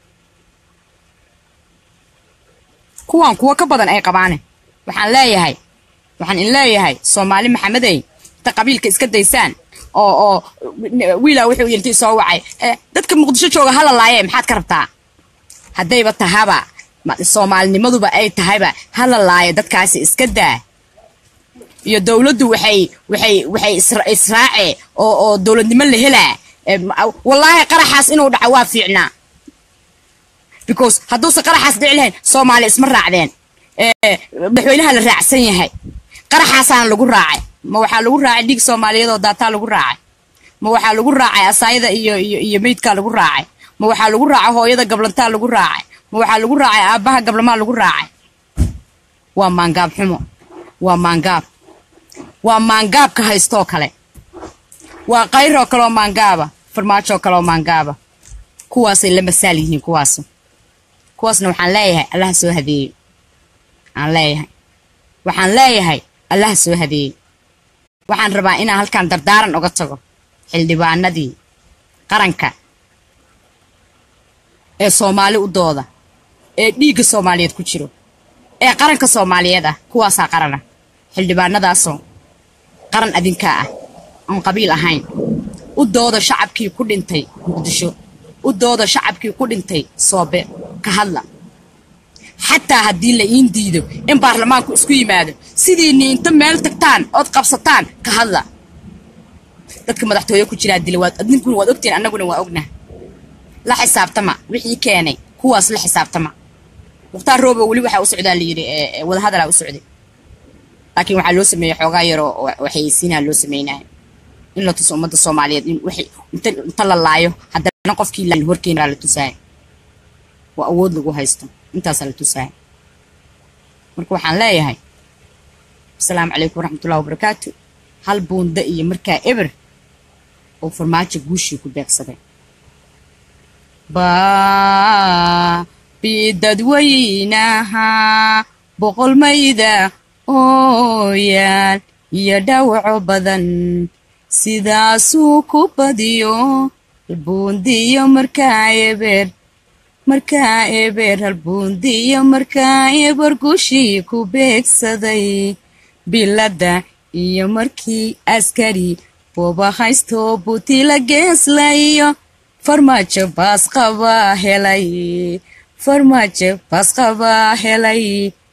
kuwan kuwo ka badan ay qabaane waxaan leeyahay waxaan in leeyahay soomaali maxamedey inta qabiilka iska daysaan oo oo wiilaa wuxuu yintii soo wacay dadka muqdisho jooga hala laaye maxaad ka rabtaa haddayba tahaba soomaalinimaduba ay tahayba hala laayo dadkaasi iska daa iyo dowladdu waxay waxay waxay israace oo oo dowladnimo la helaa wallaahi qaraxaas inuu dhaco waa fiicnaa because hadduusan qaraxaas dhici lahayn soomaali isma raacdeen madaxweynaha la raacsan yahay qaraxaasaana lagu raacay ma waxaa lagu raacay dhiig soomaaliyeed oo daataa lagu raacay ma waxaa lagu raacay asaayada iyo iyo iyo meydkaa lagu raacay ma waxaa lagu raacay hooyada gablantaa lagu raacay ma waxaa lagu raacay aabbaha gablamaa lagu raacay waa maangaab xumo waa maangaab waa maangaabka haystoo kale waa kayroo kaleoo maangaaba farmaajoo kaleoo maangaaba kuwaasay la masaal yihiin kuwaas kuwaasna waxaan leeyahay allaha soo hadeeyo aan leeyahay waxaan leeyahay allaha soo hadeeyo waxaan rabaa inaan halkan dardaaran oga tago xildhibaanadii qaranka ee soomaali u dooda ee dhiigga soomaaliyeed ku jiro ee qaranka soomaaliyeed ah kuwaasaa qarana xildhibaanadaasoo qaran adinkaa ah oon qabiil ahayn u dooda shacabkii ku dhintay muqdisho u dooda shacabkii ku dhintay soobe ka hadla xataa haddii la iin diido in baarlamaanku isku yimaado sidiinni inta meel tagtaan ood qabsataan ka hadla dadka madaxtooye ku jiraa dila waad adinkuna waad ogtiin annaguna waa ognah la xisaabtama wixii keenay kuwaas la xisaabtama mukhtaar roobo weli waxaa u socdaa layidhi wadahadalaa u socday laakiin waxaa loo sameeyey xoogaa yaroo waxaysiinaa loo sameynaya in la tuso ummadda soomaaliyeed in waxay inta inta la laayo haddana qofkii la horkeena la tusaaya waa awood lagu haysto intaasaa la tusaaya marka waxaan leeyahay asalaamu calaykum waraxmatullahi wabarakaatu hal buunda iyo markaa eber oo farmaajo guushii ku beegsaday baabi dadweynaha boqolmayda oo yaal iyo dhawaco badan sidaasuu ku badiyo halbuundiyo markaa eber markaa eber halbuundiyo markaa eber guushii ku beegsaday biladda iyo markii askari booba haysto butila geeslayo farmaajo baasqabaa helay farmaajo baasqabaa helay